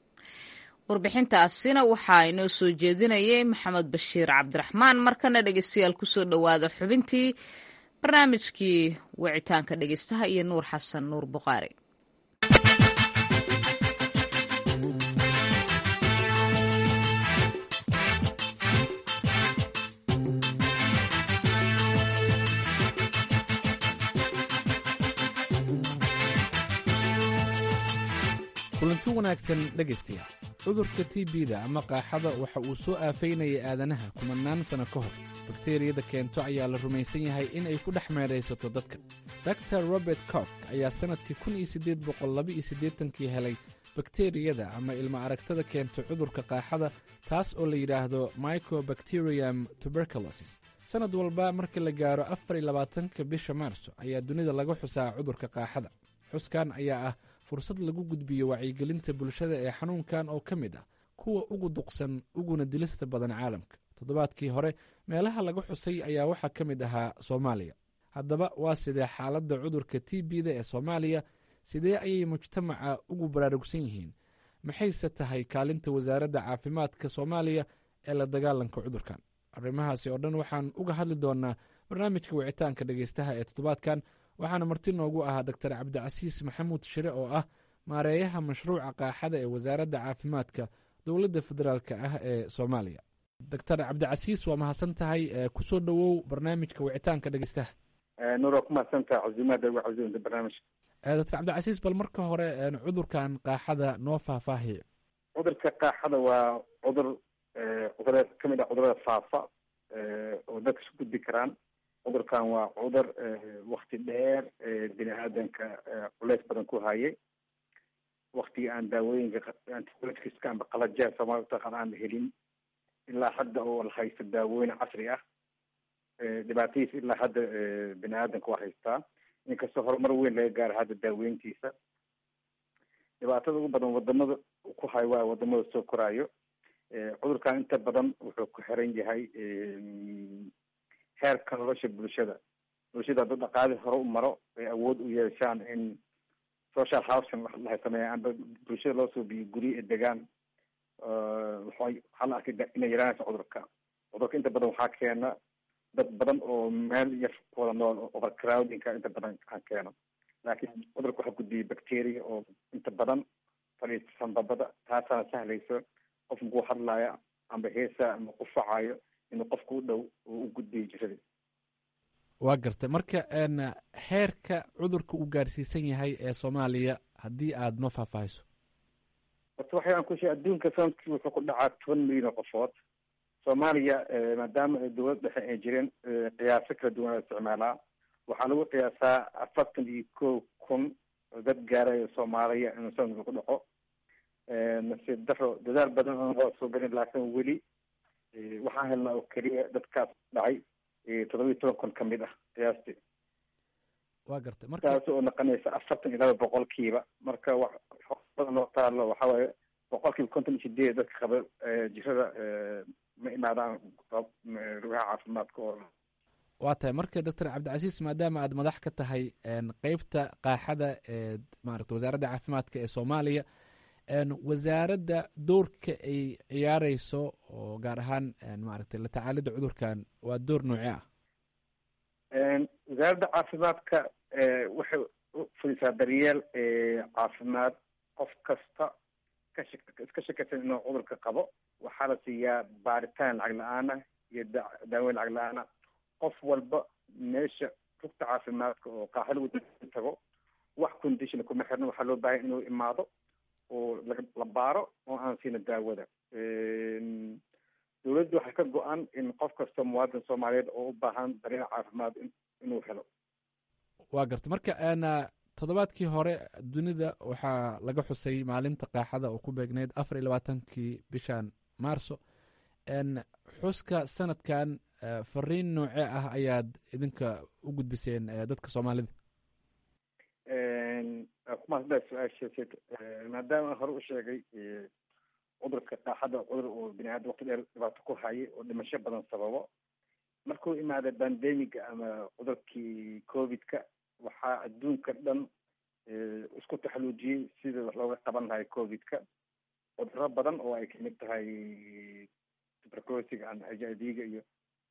warbixintaasina waxaa inoo soo jeedinayay maxamed bashiir cabdiraxmaan markana dhegeystayaal kusoo dhowaada xubintii barnaamijkii wicitaanka dhegeystaha iyo nuur xasan nuur buqaari kulanti wanaagsan dhegaystayaal cudurka t b-da ama qaaxada waxa uu soo aafaynayay aadanaha kumannaan sanno ka hor bakteriyada keento ayaa la rumaysan yahay in ay ku dhex meedhaysato dadka dor robert cork ayaa sannadkii kun iyo siddeed boqol laba iyo siddeetankii helay bakteriyada ama ilmo aragtada keento cudurka qaaxada taas oo la yidhaahdo microbacterium tuberculosis sannad walba marka la gaaro afar iyo labaatanka bisha maarso ayaa dunida laga xusaa cudurka qaaxada xuskan ayaa ah fursad lagu gudbiyo wacyigelinta bulshada ee xanuunkan oo ka mid ah kuwa ugu duqsan uguna dilista badan caalamka toddobaadkii hore meelaha laga xusay ayaa waxaa ka mid ahaa soomaaliya haddaba waa sidee xaaladda cudurka t b-da ee soomaaliya sidee ayay mujtamaca ugu baraarugsan yihiin maxayse tahay kaalinta wasaaradda caafimaadka soomaaliya ee la dagaalanka cudurkan arrimahaasi oo dhan waxaan uga hadli doonaa barnaamijka wicitaanka dhegeystaha ee toddobaadkan waxaana marti noogu ahaa doctor cabdicasiis maxamuud shire oo ah maareeyaha mashruuca qaaxada ee wasaaradda caafimaadka dowladda federaalka ah ee soomaaliya doctor cabdicasiis waa mahadsan tahay kusoo dhowow barnaamijka wicitaanka dhegeystaha nuur waa ku mahadsantaha casimaada ugu casiimta barnaamijka doctor cabdicasiis bal marka hore cudurkan qaaxada noo faahfaahiye cudurka qaaxada waa cudur cudurada kamid ah cudurada faafa oo dadka isu gudbi karaan cudurkan waa cudur wakti dheer bini aadanka culeys badan ku hayay waktigii aan daawooyinka antibioticska amba qalajeer soomaalida utaqaan aan helin ilaa hadda oo la haysto daawooyin casri ah dhibaatadiisa ilaa hadda bini aadanka waa haystaa inkastoo horumar weyn laga gaaro hadda daaweyntiisa dhibaatada ugu badan wadamada ku hayo waa wadamada soo koraayo cudurkan inta badan wuxuu ku xiran yahay heerka nolosha bulshada bulshada hadduu dhaqaali hore u maro ay awood u yeeshaan in social housing wax lahay sameeya amba bulshada loo soo biyo guryo ee degaan waxaa la arkay inay yaraanaysa cudurka cudurka inta badan waxaa keena dad badan oo meel yar ku wada nool overcrowdingka inta badan aan keeno laakiin cudurka waxaa gudbiyay bacteria oo inta badan fadhiista sanbabada taasaana sahlayso qof makuu hadlaya amba heesa ama qufacayo inuu qofka u dhow oo u gudbiyo jirada waa gartay marka heerka cudurka uu gaarsiisan yahay ee soomaaliya haddii aada noo faahfaahiso horta waxay aan ku sheegay adduunka sanadkii wuxuu ku dhacaa toban milyan oo qofood soomaaliya maadaama ay dowlad dhexe ay jireen qiyaaso kala duwan la isticmaalaa waxaa lagu qiyaasaa afartan iyo kow kun oo dad gaaraya soomaaliya inuu sanadka ku dhaco nasiib daro dadaal badan oon loo soo gelin laakiin weli waxaan helnaa oo keliya dadkaas dhacay toddobiyi toban kun ka mid ah qiyaastii waa gartay marka taas oo noqonaysa afartan iyo laba boqolkiiba marka wax badan loo taalo waxa waaye boqolkiiba konton iyo sideed dadka qaba jirada ma imaadaan rugaha caafimaadka oo waa tahay marka doctor cabdicasiis maadaama aad madax ka tahay qeybta qaaxada ee maarata wasaaradda caafimaadka ee soomaaliya wasaaradda doorka ay ciyaareyso oo gaar ahaan maaragtay la tacaalida cudurkan waa door noocee ah wasaaradda caafimaadka waxay fulisaa daryeel caafimaad qof kasta ka iska shakaysan inuu cudurka qabo waxaa la siiyaa baaritaan lacag la-aana iyo daaweyn lacag la-aana qof walba meesha rugta caafimaadka oo qaaxa lagu tago wax condition kuma xirna waxaa loo baahaya inuu imaado oo la baaro oo aan siina daawada dowladdu waxay ka go-an in qof kasta muwaadin soomaaliyeed oo u baahan daryeel caafimaad inuu helo waa garta marka toddobaadkii hore dunida waxaa laga xusay maalinta qaaxada oo ku beegneyd afar iyo labaatankii bishan maarso xuska sanadkan fariin noocee ah ayaad idinka u gudbiseen dadka soomaalida kumaasdaa su-aasheesid maadaama aan hore u sheegay cudurka qaaxada cudur oo bini aadam waqti dheer dhibaato ku hayay oo dhimasho badan sababo markuu imaada bandemiga ama cudurkii covidka waxaa adduunka dhan isku taxaluujiyey sida wax looga qaban lahay covidka cuduro badan oo ay kamid tahay tuberculosiga ama h i v-ga iyo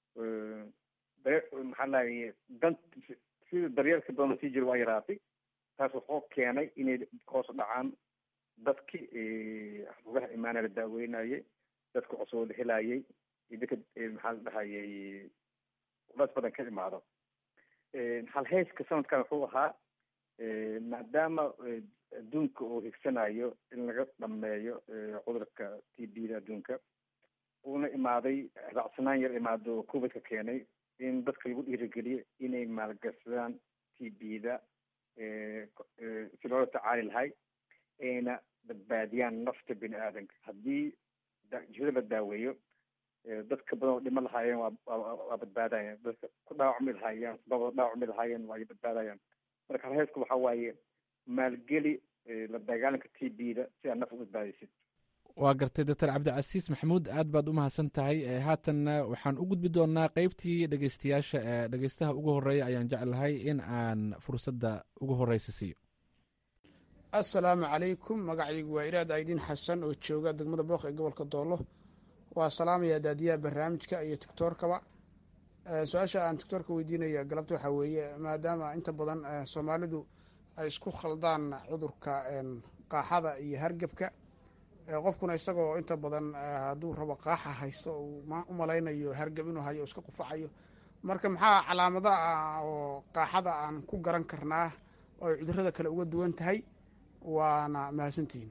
maxaa lahay dan sida daryeelka badan sii jira waa yaraatay taas wuxuu keenay inay hoos dhacaan dadkii rugaha imaana la daaweynayay dadka cusub la helayay iyo dadka maxaa la dhahayay culays badan ka imaado halheyska sanadkan wuxuu ahaa maadaama adduunka oo higsanayo in laga dhameeyo cudurka t b da adduunka uuna imaaday raacsanaan yar imaado oo covidka keenay in dadka lagu dhiirigeliyo inay maalgashadaan t b da si loola tacaali lahay ayna badbaadiyaan nafta bini aadanka haddii jihada la daaweeyo dadka badan oo dhimo lahaayeen waa waa badbaadayaan dadka ku dhaawacmi lahaayeen sababa dhaawacmi lahaayeen waa ay badbaadayaan marka halheesku waxa waaye maalgeli la dagaalanka t b da si aad naf u badbaadisid waa gartay doctor cabdicasiis maxamuud aad baad u mahadsan tahay haatanna waxaan u gudbi doonaa qeybtii dhegeystayaasha dhegeystaha ugu horeeya ayaan jeclahay in aan fursadda ugu horeysa siiyo assalaamu calaykum magacaygu waa iraad aydiin xasan oo jooga degmada booq ee gobolka doolo waa salaamaya daadiyaha barnaamijka iyo tictoorkaba su-aasha aan tictoorka weydiinaya galabta waxaa weeye maadaama inta badan soomaalidu ay isku khaldaan cudurka qaaxada iyo hargebka qofkuna isagoo inta badan hadduu rabo qaaxa haysto uu u malaynayo hargab inuu hayo iska qufacayo marka maxaa calaamada ah oo qaaxada aan ku garan karnaa oo ay cudurada kale uga duwan tahay waana mahadsantihiin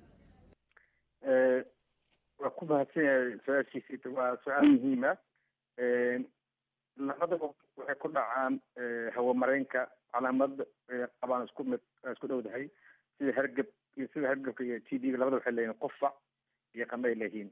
waa ku mahadsan yahay su-aashiisi waa su-aal muhiima labadaba waxay ku dhacaan hawamareenka calaamad qabaan isku mid isku dhowdahay sida hargab iyo sida hargabka iyo t d labada waxay leeyihin qufac iyo qamay leeyihiin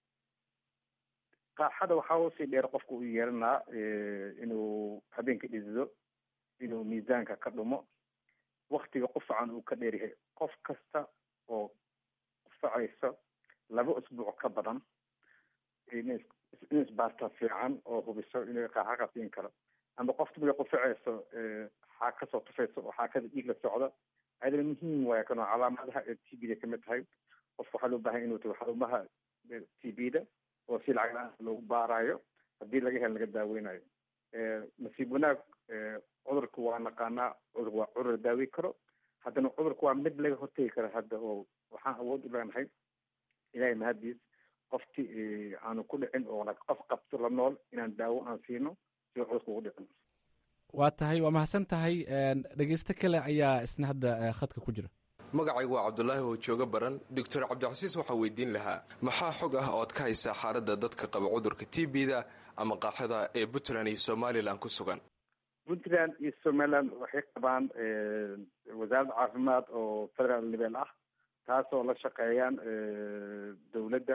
qaaxada waxaa usii dheer qofka u yeelanaa inuu habeenka dhidido inuu miisaanka ka dhumo waktiga qufacan uu ka dheeryahay qof kasta oo qufacayso laba usbuuc ka badan in isbaarta fiican oo hubiso inay qaaxa qabsiin karo ama qofta markay qufacayso xaa kasoo tufayso oo xaakada dhiig la socdo ayadana muhiim waaya kanoo calaamadaha ee t b da kamid tahay qofka waxaa loo bahan inuu tago xarumaha t b da oo si lacag la-aan loogu baarayo haddii laga helo laga daaweynayo nasiib wanaag cudurka waa naqaanaa cudurka waa cudur la daaweyn karo haddana cudurka waa mid laga hortegi kara hadda oo waxaan awood u leenahay ilahay mahadiis qofti aanu ku dhicin oo qof qabto la nool inaan daawo aan siino si cudurka ugu dhicin waa tahay waa mahadsan tahay dhegeysto kale ayaa isna hadda khadka ku jira magacaygu waa cabdulaahi oo jooga baran doctor cabdicasiis waxaa weydiin lahaa maxaa xog ah ood ka haysaa xaaladda dadka qaba cudurka t b da ama qaaxada ee puntland iyo somalilan ku sugan puntland iyo somaliland waxay qabaan wasaaradda caafimaad oo federal level ah taasoo la shaqeeyaan dowladda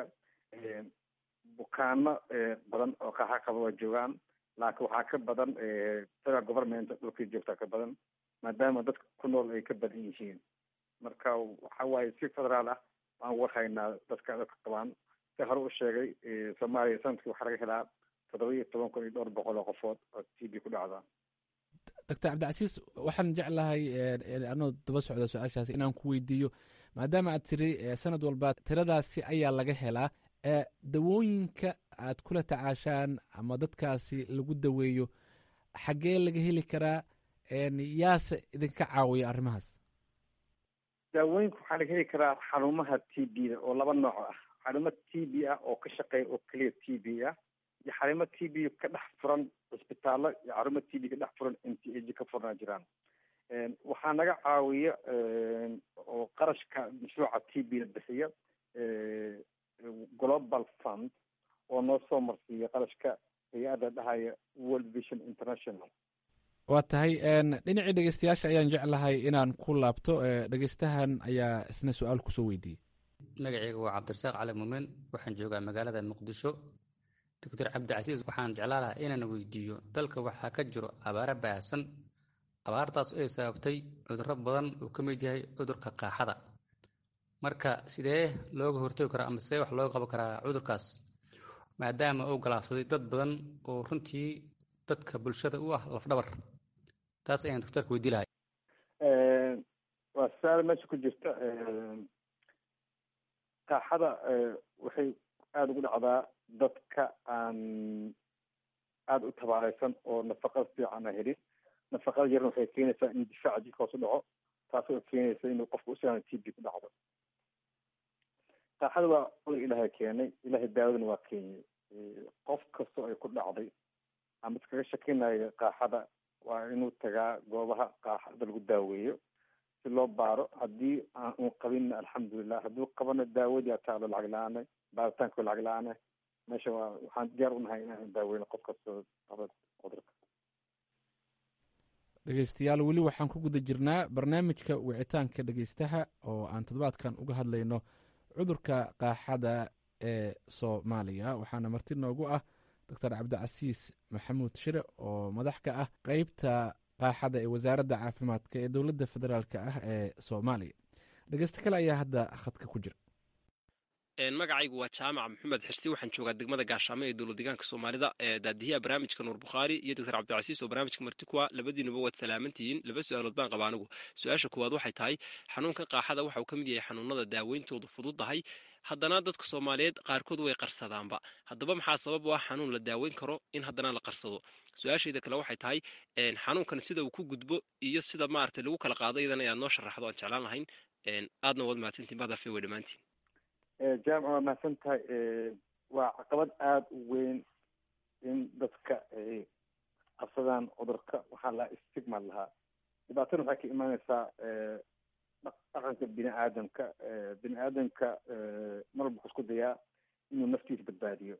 bukaano badan oo qaaxa qaba waa joogaan laakiin waxaa ka badan federal government dhulkii joogtaa ka badan maadaama dadka ku nool ay ka badan yihiin marka waxa waaye si federaal ah waan warhaynaa dadka dadka qabaan si hore u sheegay soomaaliya sanadkii waxaa laga helaa toddoba iyo toban kun iyo dhowr boqol oo qofood oo t b ku dhacda doctor cabdicasiis waxaan jeclahay anoo daba socda su-aashaasi inaan ku weydiiyo maadaama aad tiri sanad walba tiradaasi ayaa laga helaa dawooyinka aad kula tacaashaan ama dadkaasi lagu daweeyo xaggee laga heli karaa yaase idinka caawiya arrimahaas daawooyinka waxaa laga heli karaa xarumaha t b da oo laba nooc ah xarumo t b ah oo ka shaqeeya oo keliya t b ah iyo xarumo t b ka dhex furan cisbitaallo iyo xarumo t b ka dhex furan m t a ka furnaa jiraan waxaa naga caawiya oo qarashka mashruuca t b da bixiya global fund oo noo soo marsiiya qarashka hay-adda dhahaya world vision international waa tahay dhinacii dhegeystayaasha ayaan jeclahay inaan ku laabto dhegeystahan ayaa isna su-aal kusoo weydiiyey magacayga waa cabdirasaaq cali muumen waxaan joogaa magaalada muqdisho doctor cabdicasiis waxaan jeclaa lahaa inaan weydiiyo dalka waxaa ka jiro abaaro baahsan abaartaas oo ay sababtay cudurro badan uu ka mid yahay cudurka qaaxada marka sidee looga hortagi karaa ama sidee wax looga qaban karaa cudurkaas maadaama uu galaafsaday dad badan oo runtii dadka bulshada u ah lafdhabar taas ayaan doctorka weydii lahay waa su-aal meesha ku jirta qaaxada waxay aada ugu dhacdaa dadka aan aada u tabaareysan oo nafaqada fiican a helin nafaqada yarna waxay keenaysaa in difaaca jirka hoos u dhaco taasoo keenaysa inuu qofka usiaan t b ku dhacdo qaaxada waa cudur ilaahay keenay ilaahay daawadana waa keenyay qof kastoo ay ku dhacday ama iskaga shakinaya qaaxada waa inuu tagaa goobaha qaaxada lagu daaweeyo si loo baaro haddii aan un qabinna alxamdulilah hadduu qabana daawadii ataalo lacag la-aane baaritaanka lacag la-aane meesha waa waxaan diyaar unahay inaan daaweyno qof kastoo qaba cudurka dhegeystayaal weli waxaan ku guda jirnaa barnaamijka wicitaanka dhegeystaha oo aan toddobaadkan uga hadlayno cudurka qaaxada ee soomaaliya waxaana marti noogu ah doctor cabdicasiis maxamuud shire oo madax ka ah qeybta qaaxada ee wasaaradda caafimaadka ee dowladda federaalk ah ee soomaaliya dhegeysto kale ayaa hadda khadka ku jira magacaygu waa jaamac maxamed xirsi waxaan joogaa degmada gaashaamo ee dowlad deegaanka soomaalida ee daadiyaha barnaamijka nuur bukhaari iyo doctor cabdicasiis oo barnaamijka marti kuwa labadiinuba waad salaamantihiin laba su-aalood baan qaba anigu su-aasha koowaad waxay tahay xanuunkan qaaxada waxa uu ka mid yahay xanuunada daaweyntoodu fududdahay haddana dadka soomaaliyeed qaarkood way qarsadaanba haddaba maxaa sabab u ah xanuun la daaweyn karo in haddana la qarsado su-aashayda kale waxay tahay xanuunkan sida uu ku gudbo iyo sida maaragtay lagu kala qaado iyadana inaad noo sharaxdo aan jeclaan lahayn aadna waad mahadsantiin baadafe wey dhammaantiin jaamac waa mahadsan tahay waa caqabad aada u weyn in dadka ay qabsadaan cudurka waxaa lahaa stigma lahaa dhibaatana waxay ka imaaneysaa dhaqanka bini aadamka bini aadamka marwalba wuxuu isku dayaa inuu naftiisa badbaadiyo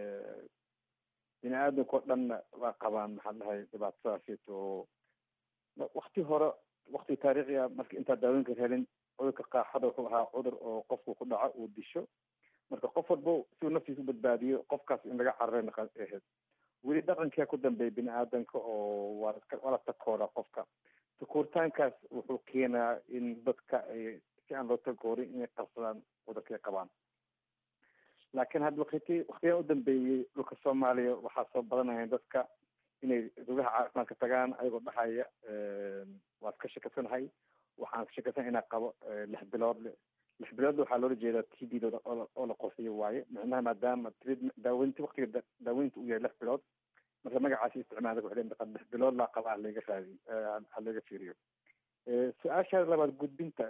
bini aadamka oo dhanna waa qabaan maxaa dhahay dhibaatadaasito oo wakti hore wakti taariikhi ah marka intaa daawooyinka helin cudurka qaaxada wuxuu ahaa cudur oo qofku ku dhaco uu disho marka qof walba si uu naftiisa u badbaadiyo qofkaas in laga cararayna ahayd weli dhaqankia ku dambeeya bini aadamka oo waa waa la takooda qofka takooritaankaas wuxuu keenaa in dadka ay si aan loo takoorin inay qabsadaan cudurkay qabaan laakiin hadda wakti waktigan u dambeeyey dhulka soomaaliya waxaa soo badanaya dadka inay rugaha caafimaadka tagaan ayagoo dhahaya waa iska shakasanahay waxaan shakasana inaa qabo lix bilood lix bilood waxaa loola jeedaa t b dooda oo la qorsiyo waaye micnaha maadaama daaweynta waktiga daaweynta uu yahay lix bilood marka magacaasi isticmaala waxay leedahay lix bilood laa qaba halaga raadi halaga fiiriyo su-aasha labaad gudbinta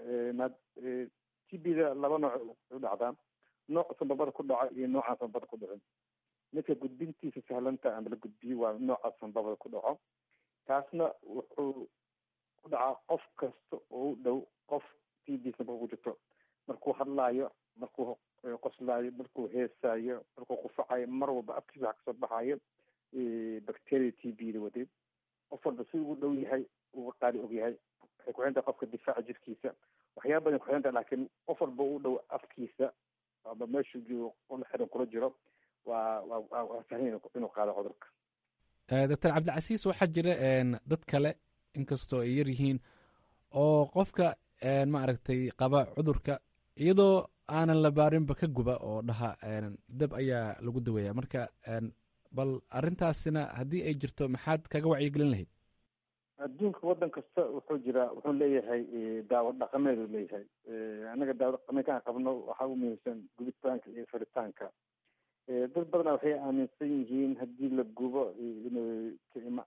t b da laba nooc u dhacdaa nooc sanbabada ku dhaco iyo noocaan sanbabada ku dhicin midka gudbintiisa sahlanta ama la gudbiyo waa nooca sanbabada ku dhaco taasna wuxuu ku dhacaa qof kasta oo u dhow qof t b sanbaba ku jirto markuu hadlaayo markuu qoslaayo markuu heesaayo markuu qufacayo mar walba afkiisa waxa kasoo baxayo bacteria t b da wadeed qof walba si ugu dhow yahay uga qaali og yahay waxay ku xirantahay qofka difaaca jirkiisa waxyaaba badan ku xirantahay laakiin qof walba u dhow afkiisa aba meeshuu joogo ula xiran kula jiro waa waa waa sahlan inuu qaado cudurka doctor cabdicasiis waxaa jira dad kale inkastoo ay yar yihiin oo qofka maaragtay qaba cudurka iyadoo aanan la baarinba ka guba oo dhaha dab ayaa lagu daweeya marka bal arrintaasina haddii ay jirto maxaad kaga wacyigelin lahayd adduunka waddan kasta wuxuu jiraa wuxuu leeyahay daawo dhaqameed uu leeyahay annaga daawo dhaqameedka aan qabno waxaa u muhiimsan gubitaanka iyo faritaanka dad badana waxay aaminsan yihiin haddii la gubo inay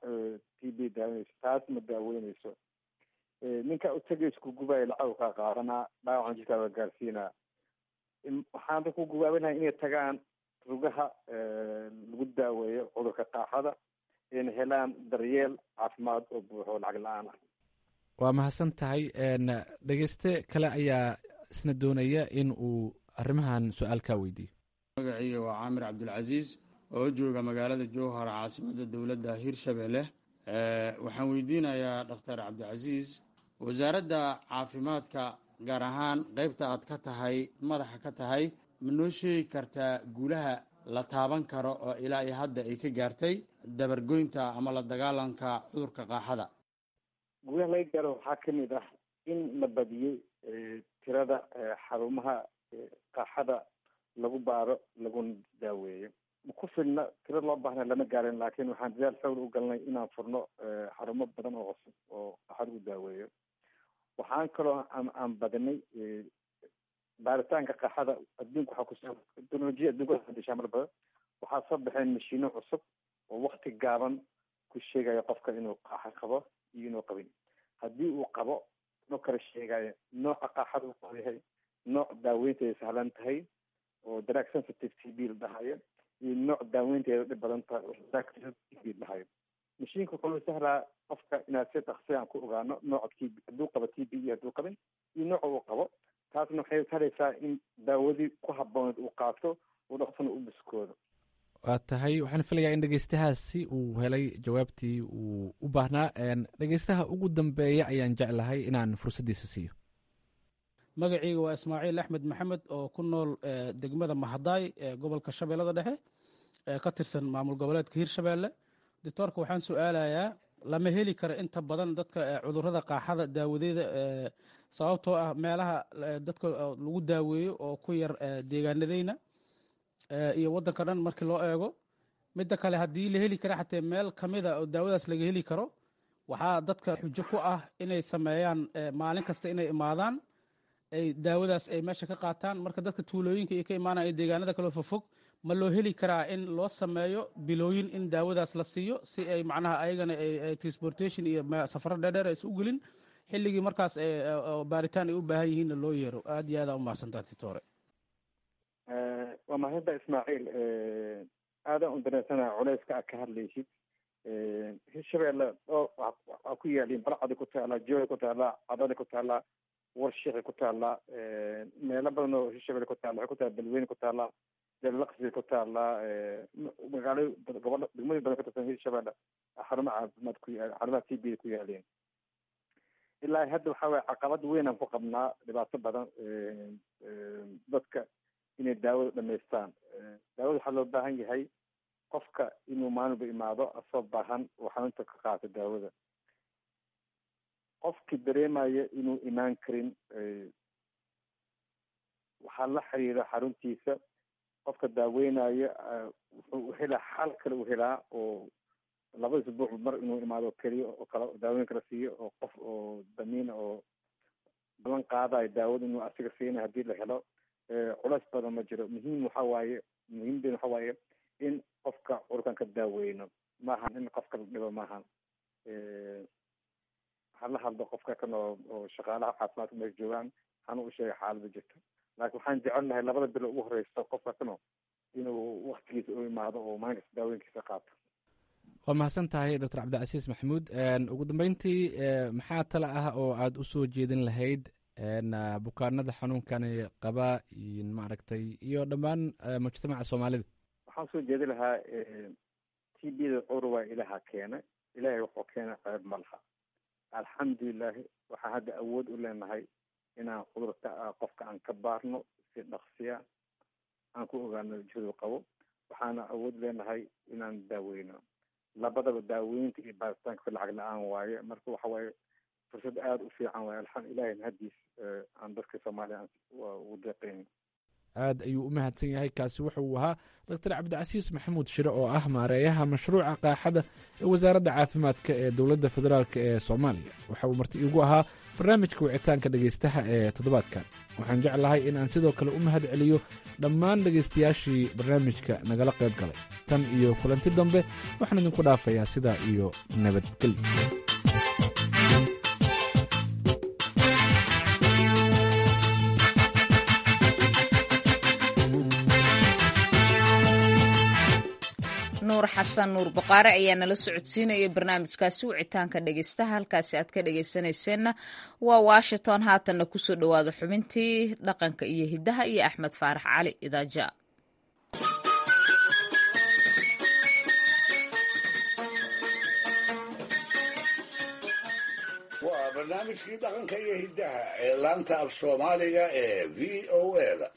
t b daaweyneyso taas ma daaweyneyso ninka utagaysa ku gubayo lacag kaa qaadanaa dhaawacan jirkaaga gaarsiinaa waxaan dadku gubaabinahay inay tagaan rugaha lagu daaweeyo cudurka qaaxada ayna helaan daryeel caafimaad oo buuxo lacag la-aan ah waa mahadsan tahay dhegeyste kale ayaa isna doonaya in uu arrimahan su-aal kaa weydiiyo magacayga waa caamir cabdulcasiis oo jooga magaalada jowhar caasimadda dowladda hirshabelle waxaan weydiinayaa dhakhtar cabdicasiis wasaaradda caafimaadka gaar ahaan qeybta aad ka tahay madaxa ka tahay ma noo sheegi kartaa guulaha la taaban karo oo ilaa iyo hadda ay ka gaartay dabargoynta ama la dagaalanka cudurka qaaxada guulaha laga gaaro waxaa ka mid ah in la badiyey tirada xarumaha qaaxada lagu baaro laguna daaweeyo ma ku filna tiro loo baahna lama gaarin laakiin waxaan dadaal xoogla u galnay inaan furno xarumo badan oo cusub oo qaaxada u daaweeyo waxaan kaloo aan badinay baaritaanka qaaxada adduunka waxaa kusoo teknolojiya adduunka dishaa mar badan waxaa soo baxeen mashiino cusub oo wakti gaaban ku sheegaya qofka inuu qaaxo qabo iyo inuu qabin haddii uu qabo no kala sheegayo nooca qaaxada uu qabo yahay nooc daaweynteeda sahlan tahay oo drug sensitive t b la dhahayo iyo nooc daaweynteeda dhib badan tahay oo drug sensitive t b la dhahayo mashiinka wuxuu sahlaa qofka inaad si dhaqsi aan ku ogaano nooca t b hadduu qabo t b iyo hadduu qabin iyo nooca uu qabo taasna waxay sahleysaa in daawadii ku habooneed uu qaato uu dhaqsana u biskoodo waa tahay waxaan filayaa in dhegeystahaasi uu helay jawaabtii uu u baahnaa dhegeystaha ugu dambeeya ayaan jeclahay inaan fursaddiisa siiyo magacayga waa ismaaciil axmed maxamed oo ku nool degmada mahadaay ee gobolka shabeellada dhexe ee ka tirsan maamul goboleedka hirshabeelle doctoorka waxaan su-aalayaa lama heli karo inta badan dadka cudurrada qaaxada daawadeeda sababtoo ah meelaha dadka lagu daaweeyo oo ku yar deegaanadeyna iyo waddanka dhan markii loo eego midda kale haddii la heli kara xatee meel ka mida oo daawadaas laga heli karo waxaa dadka xujo ku ah inay sameeyaan maalin kasta inay imaadaan ay daawadaas ay meesha ka qaataan marka dadka tuulooyinka iyo ka imaanaya deegaanada kaloo fofog ma loo heli karaa in loo sameeyo bilooyin in daawadaas la siiyo si ay macnaha ayagana transportation iyo safaro dheerdheer aysa u gelin xilligii markaas baaritaan ay u baahan yihiinna loo yeero aad iyo aada u mahadsantaa titore waa mahadda ismaaciil aadaan u dareensanaha culeyska aad ka hadlaysid hirshabeelle oo waxaa ku yaaliin balcadi ku taallaa jooy ku taallaa cadali ku taallaa warshiqi ku taallaa meelo badan oo hirshabelle ku taalla waxay ku taalla balweyne ku taallaa jalaqsi ku taallaa magaalo gobolo degmooyin badan ka tirsan hirshabelle xarumo caafimaad ku xarumaha t b ku yaaleen ilaa hadda waxaa waye caqabad weyn aan ku qabnaa dhibaato badan dadka inay daawada dhamaystaan daawada waxaa loo baahan yahay qofka inuu maalinba imaado asoo baahan oo xanuunta ka qaato daawada qofkii dareemaya inuu imaan karin waxaa la xiriira xaruntiisa qofka daaweynaya wuxuu helaa xal kale u helaa oo laba isbuuc mar inuu imaado keliya oo kale daaweyn kala siiyo oo qof oo damiina oo balan qaadayo daawada inuu asiga siina haddii la helo culeys badan ma jiro muhiim waxa waaye muhiimden waxa waaye in qofka cudurkan ka daaweyno maahan in qofka la dhibo maahan hala hadlo qofka kan oo oo shaqaalaha caafimaadka meesha joogaan hana u sheega xaalada jirta laakiin waxaan jecel lahay labada bilo ugu horeysa qofka kano inuu waktigiisa u imaado oo maalinkasta daawooyinkiisa qaato waa mahadsan tahay doctor cabdicasiis maxamuud ugu dambeyntii maxaa tale ah oo aada usoo jeedin lahayd bukaanada xanuunkani qaba maaragtay iyo dhammaan mujtamaca soomaalida waxaan soo jeedi lahaa t b da cudur waa ilaha keena ilaahay wuxuu keena ceeb ma laha alxamdulilahi waxaan hadda awood u leenahay inaan cudurka qofka aan ka baarno si dhaqsiya aan ku ogaano jihadu qabo waxaana awood leenahay inaan daaweyno labadaba daaweynta iyo baaritaanka lacag la-aan waaye marka waxa waaye fursad aada u fiican waaye alxam ilahay mahadiis aan dadka soomaaliya ugu deeqeyn aad ayuu u mahadsan yahay kaasi wuxuu ahaa doctor cabdicasiis maxamuud shire oo ah maareeyaha mashruuca qaaxada ee wasaaradda caafimaadka ee dowladda federaalk ee soomaaliya waxa uu marti iigu ahaa barnaamijka wicitaanka dhegaystaha ee toddobaadkan waxaan jeclahay in aan sidoo kale u mahad celiyo dhammaan dhegaystayaashii barnaamijka nagala qayb galay tan iyo kulanti dambe waxaan idinku dhaafayaa sidaa iyo nabadgelyo nuur xasan nuur baqaare ayaa nala socodsiinaya barnaamijkaasi wicitaanka dhegeystaha halkaasi aad ka dhegeysanayseena waa washington haatanna kusoo dhowaada xubintii dhaqanka iyo hiddaha iyo axmed faarax cali idaaja waa barnaamijkii dhaqanka iyo hiddaha ee laanta af soomaaliga ee v o a da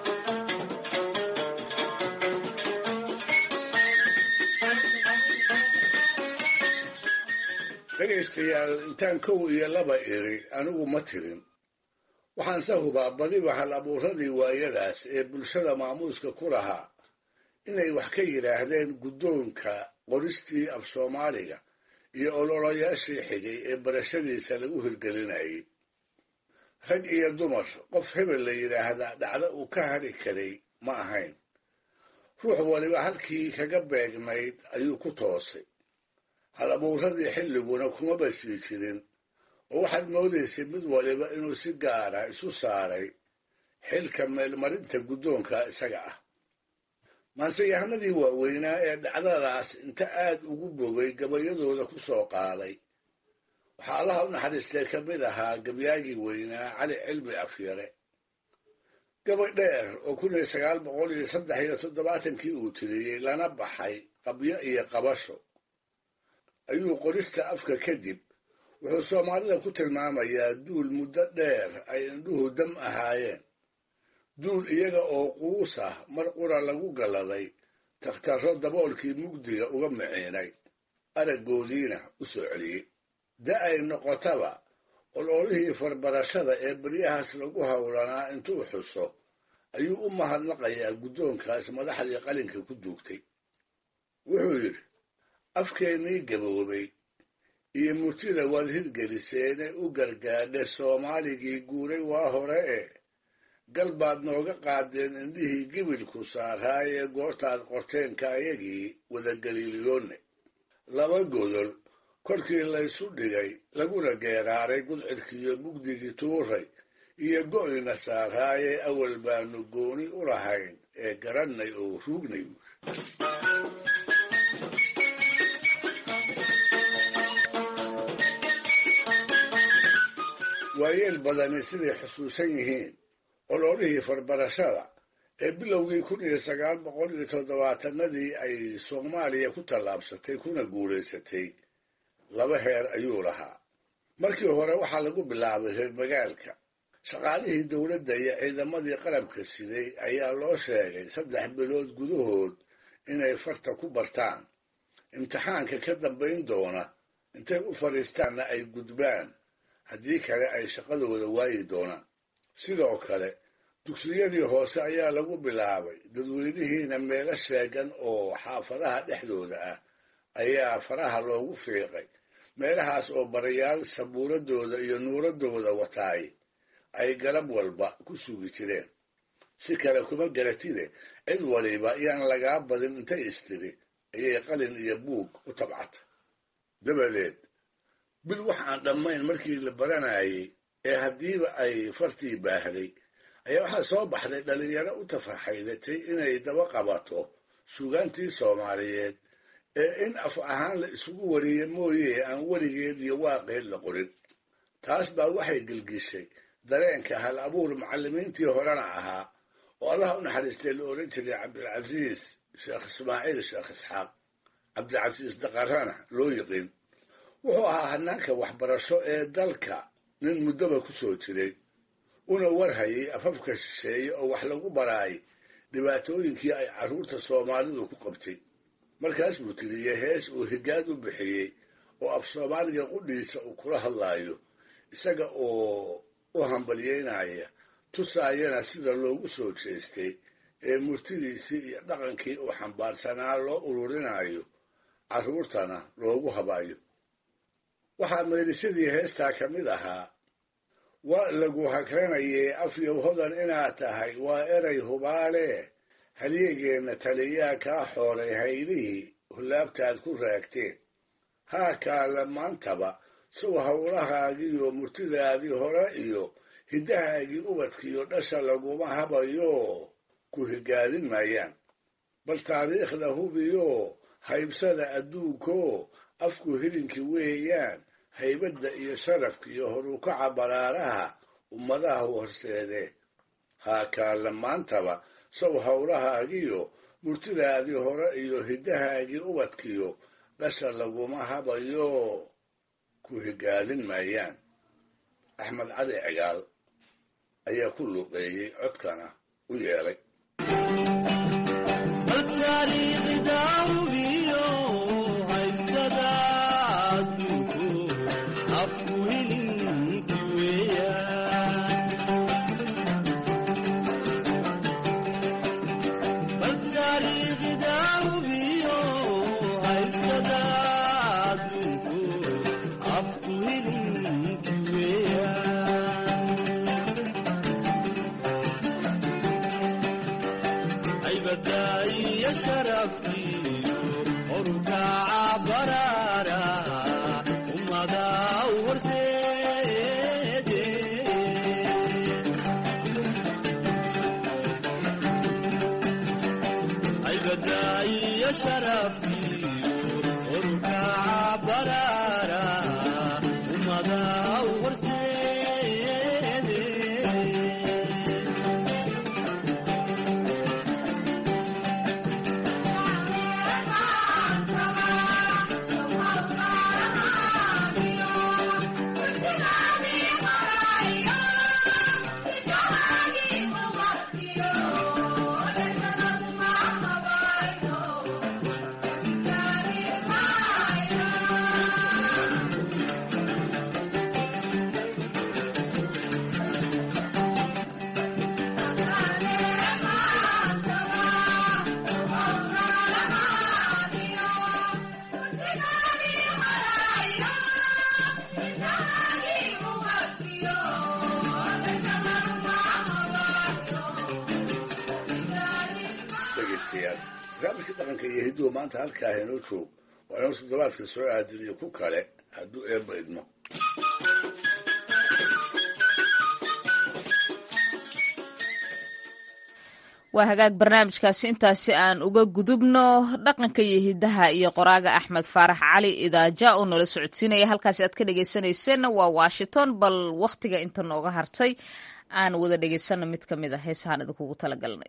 dhegaystayaal intaan kow iyo laba iri anigu ma tirin waxaanse hubaa badiba hal abuuradii waayadaas ee bulshada maamuuska ku lahaa inay wax ka yidhaahdeen guddoonka qoristii af soomaaliga iyo ololayaashii xigay ee barashadiisa lagu hirgelinayay rag iyo dumar qof hebel la yidhaahdaa dhacdo uu ka hadhi karay ma ahayn ruux waliba halkii kaga beegnayd ayuu ku toosay hal abuuradii xilliguna kuma basii jirin oo waxaad moodaysay mid waliba inuu si gaara isu saaray xilka meelmarinta guddoonka isaga ah maanseyahanadii waaweynaa ee dhacdadaas inta aad ugu bogay gabayadooda ku soo qaaday waxaa allaha u naxariistay ka mid ahaa gabyaagii weynaa cali cilmi afyare gabay dheer oo kun iyo sagaal boqol iyo saddex iyo toddobaatankii uu tiriyey lana baxay qabyo iyo qabasho ayuu qorista afka kadib wuxuu soomaalida ku tilmaamayaa duul muddo dheer ay indhuhu dam ahaayeen duul iyaga oo quus ah mar qura lagu galladay takhtarro daboolkii mugdiga uga miciinay araggoodiina u soo celiyey da ay noqotaba ololihii farbarashada ee beryahaas lagu howlanaa intuu xuso ayuu u mahadnaqayaa guddoonkaas madaxdii qalinka ku duugtay wuxuu yidhi afkeennii gaboobay iyo murtida waad hirgeliseene u gargaadhe soomaaligii guuray waa hore e gal baad nooga qaadeen indhihii gibilku saaraayee goortaad qorteenka ayagii wadagaliiliyoonne laba godol korkii laysu dhigay laguna geeraaray gudcidkiiyo mugdigii tuuray iyo go'ina saaraayee awal baanu gooni u lahayn ee garannay oo ruugnay waayeel badani siday xusuusan yihiin ololihii farbarashada ee bilowgii kun iyo sagaal boqol iyo toddobaatanadii ay soomaaliya ku tallaabsatay kuna guulaysatay laba heer ayuu lahaa markii hore waxaa lagu bilaabay reer magaalka shaqaalihii dowladda iyo ciidamadii qarabka siday ayaa loo sheegay saddex bilood gudahood inay farta ku bartaan imtixaanka ka dambayn doona intay u fadhiistaanna ay gudbaan haddii kale ay shaqadooda waayi doonaan sidoo kale dugsiyadii hoose ayaa lagu bilaabay dadweynihiina meelo sheegan oo xaafadaha dhexdooda ah ayaa faraha loogu fiiqay meelahaas oo barayaal sabuuradooda iyo nuuradooda wataay ay galab walba ku sugi jireen si kale kuma garatide cid waliba yaan lagaa badin intay istiri ayay qalin iyo buug u tabcata dabadeed bil wax aan dhammayn markii la baranayay ee haddiiba ay fartii baahday ayaa waxaa soo baxday dhalinyaro u tafaxaydatay inay daba qabato sugaantii soomaaliyeed ee in af ahaan la isugu wariye mooye aan weligeed iyo waaqeed la qorin taas baa waxay gelgishay dareenka hal abuur macallimiintii horena ahaa oo allaha u naxariistay la odhan jiray cabdilcasiis sheekh ismaaciil sheekh isxaaq cabdilcasiis daqarana loo yiqiin wuxuu ahaa hanaanka waxbarasho ee dalka nin muddoba ku soo jiray una warhayay afafka shisheeye oo wax lagu baraay dhibaatooyinkii ay carruurta soomaalidu ku qabtay markaas buu tiriyey hees uu higaad u bixiyey oo af soomaaliga qudhiisa uu kula hadlaayo isaga oo u hambalyeynaya tusaayana sida loogu soo jeestay ee murtidiisii iyo dhaqankii uu xambaarsanaa loo ururinayo carruurtana loogu habayo waxaa meelisadii heestaa ka mid ahaa waa lagu hakranayee afyow hodan inaad tahay waa eray hubaale halyegeenna taliyaa kaa xooray haylihii hullaabtaad ku raagteen haa kaala maantaba sow howlahaagiiyo murtidaadii hore iyo hiddahaagii ubadkiiyo dhasha laguma habayo ku higaadin maayaan bal taariikhda hubiyo haybsada adduunko afku hilinki weeyaan haybadda iyo sharafka iyo horukaca baraaraha ummadaha horseedee haa kaala maantaba sow howlahaagiyo murtidaadii hore iyo hiddahaagii ubadkiyo dhasha laguma habayo ku higaadin maayaan axmed cali cigaal ayaa ku luuqeeyey codkana u yeelay dhegaystayaal barnaamijka dhaqanka iyo hidduhu maanta halkaa inoo joog waa inuu toddobaadka soo aadin iyo ku kale hadduu eebba idmo waa hagaag barnaamijkaasi intaasi aan uga gudubno dhaqanka iyo hidaha iyo qoraaga axmed faarax cali idaaja oo nala socodsiinaya halkaasi aad ka dhegeysanayseena waa washington bal wakhtiga inta nooga hartay aan wada dhegeysano mid ka mid a heesahaan idinkugu talagalnay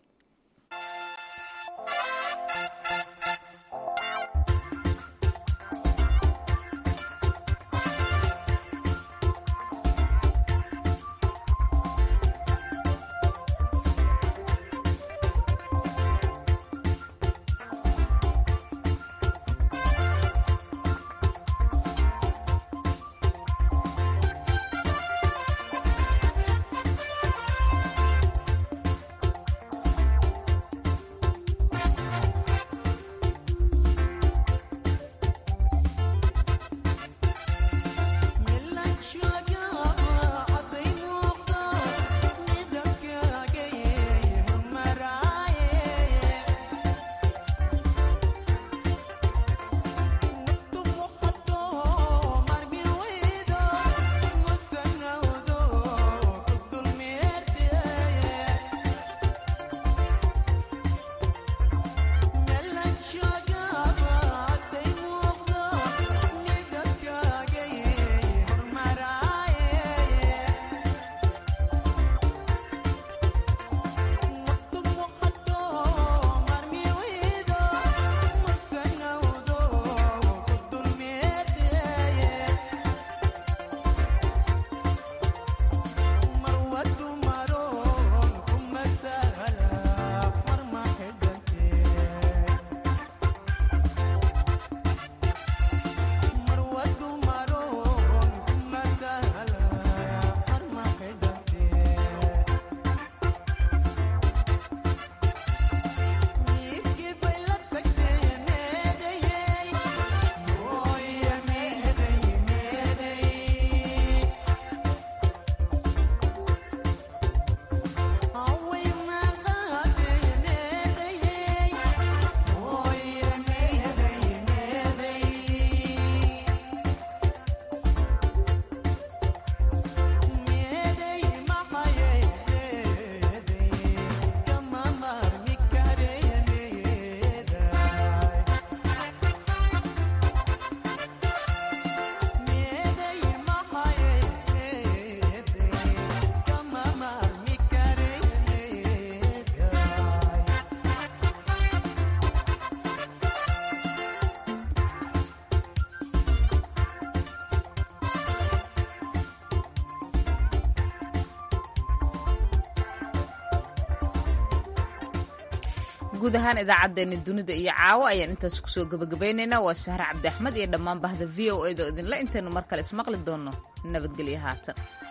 guud ahaan idaacaddeenna dunida iyo caawo ayaan intaas kusoo gabagabaynaynaa waa sahre cabdi axmed iyo dhammaan bahda v o a da idinla intaynu mar kale ismaqli doonno nabadgelyo haatan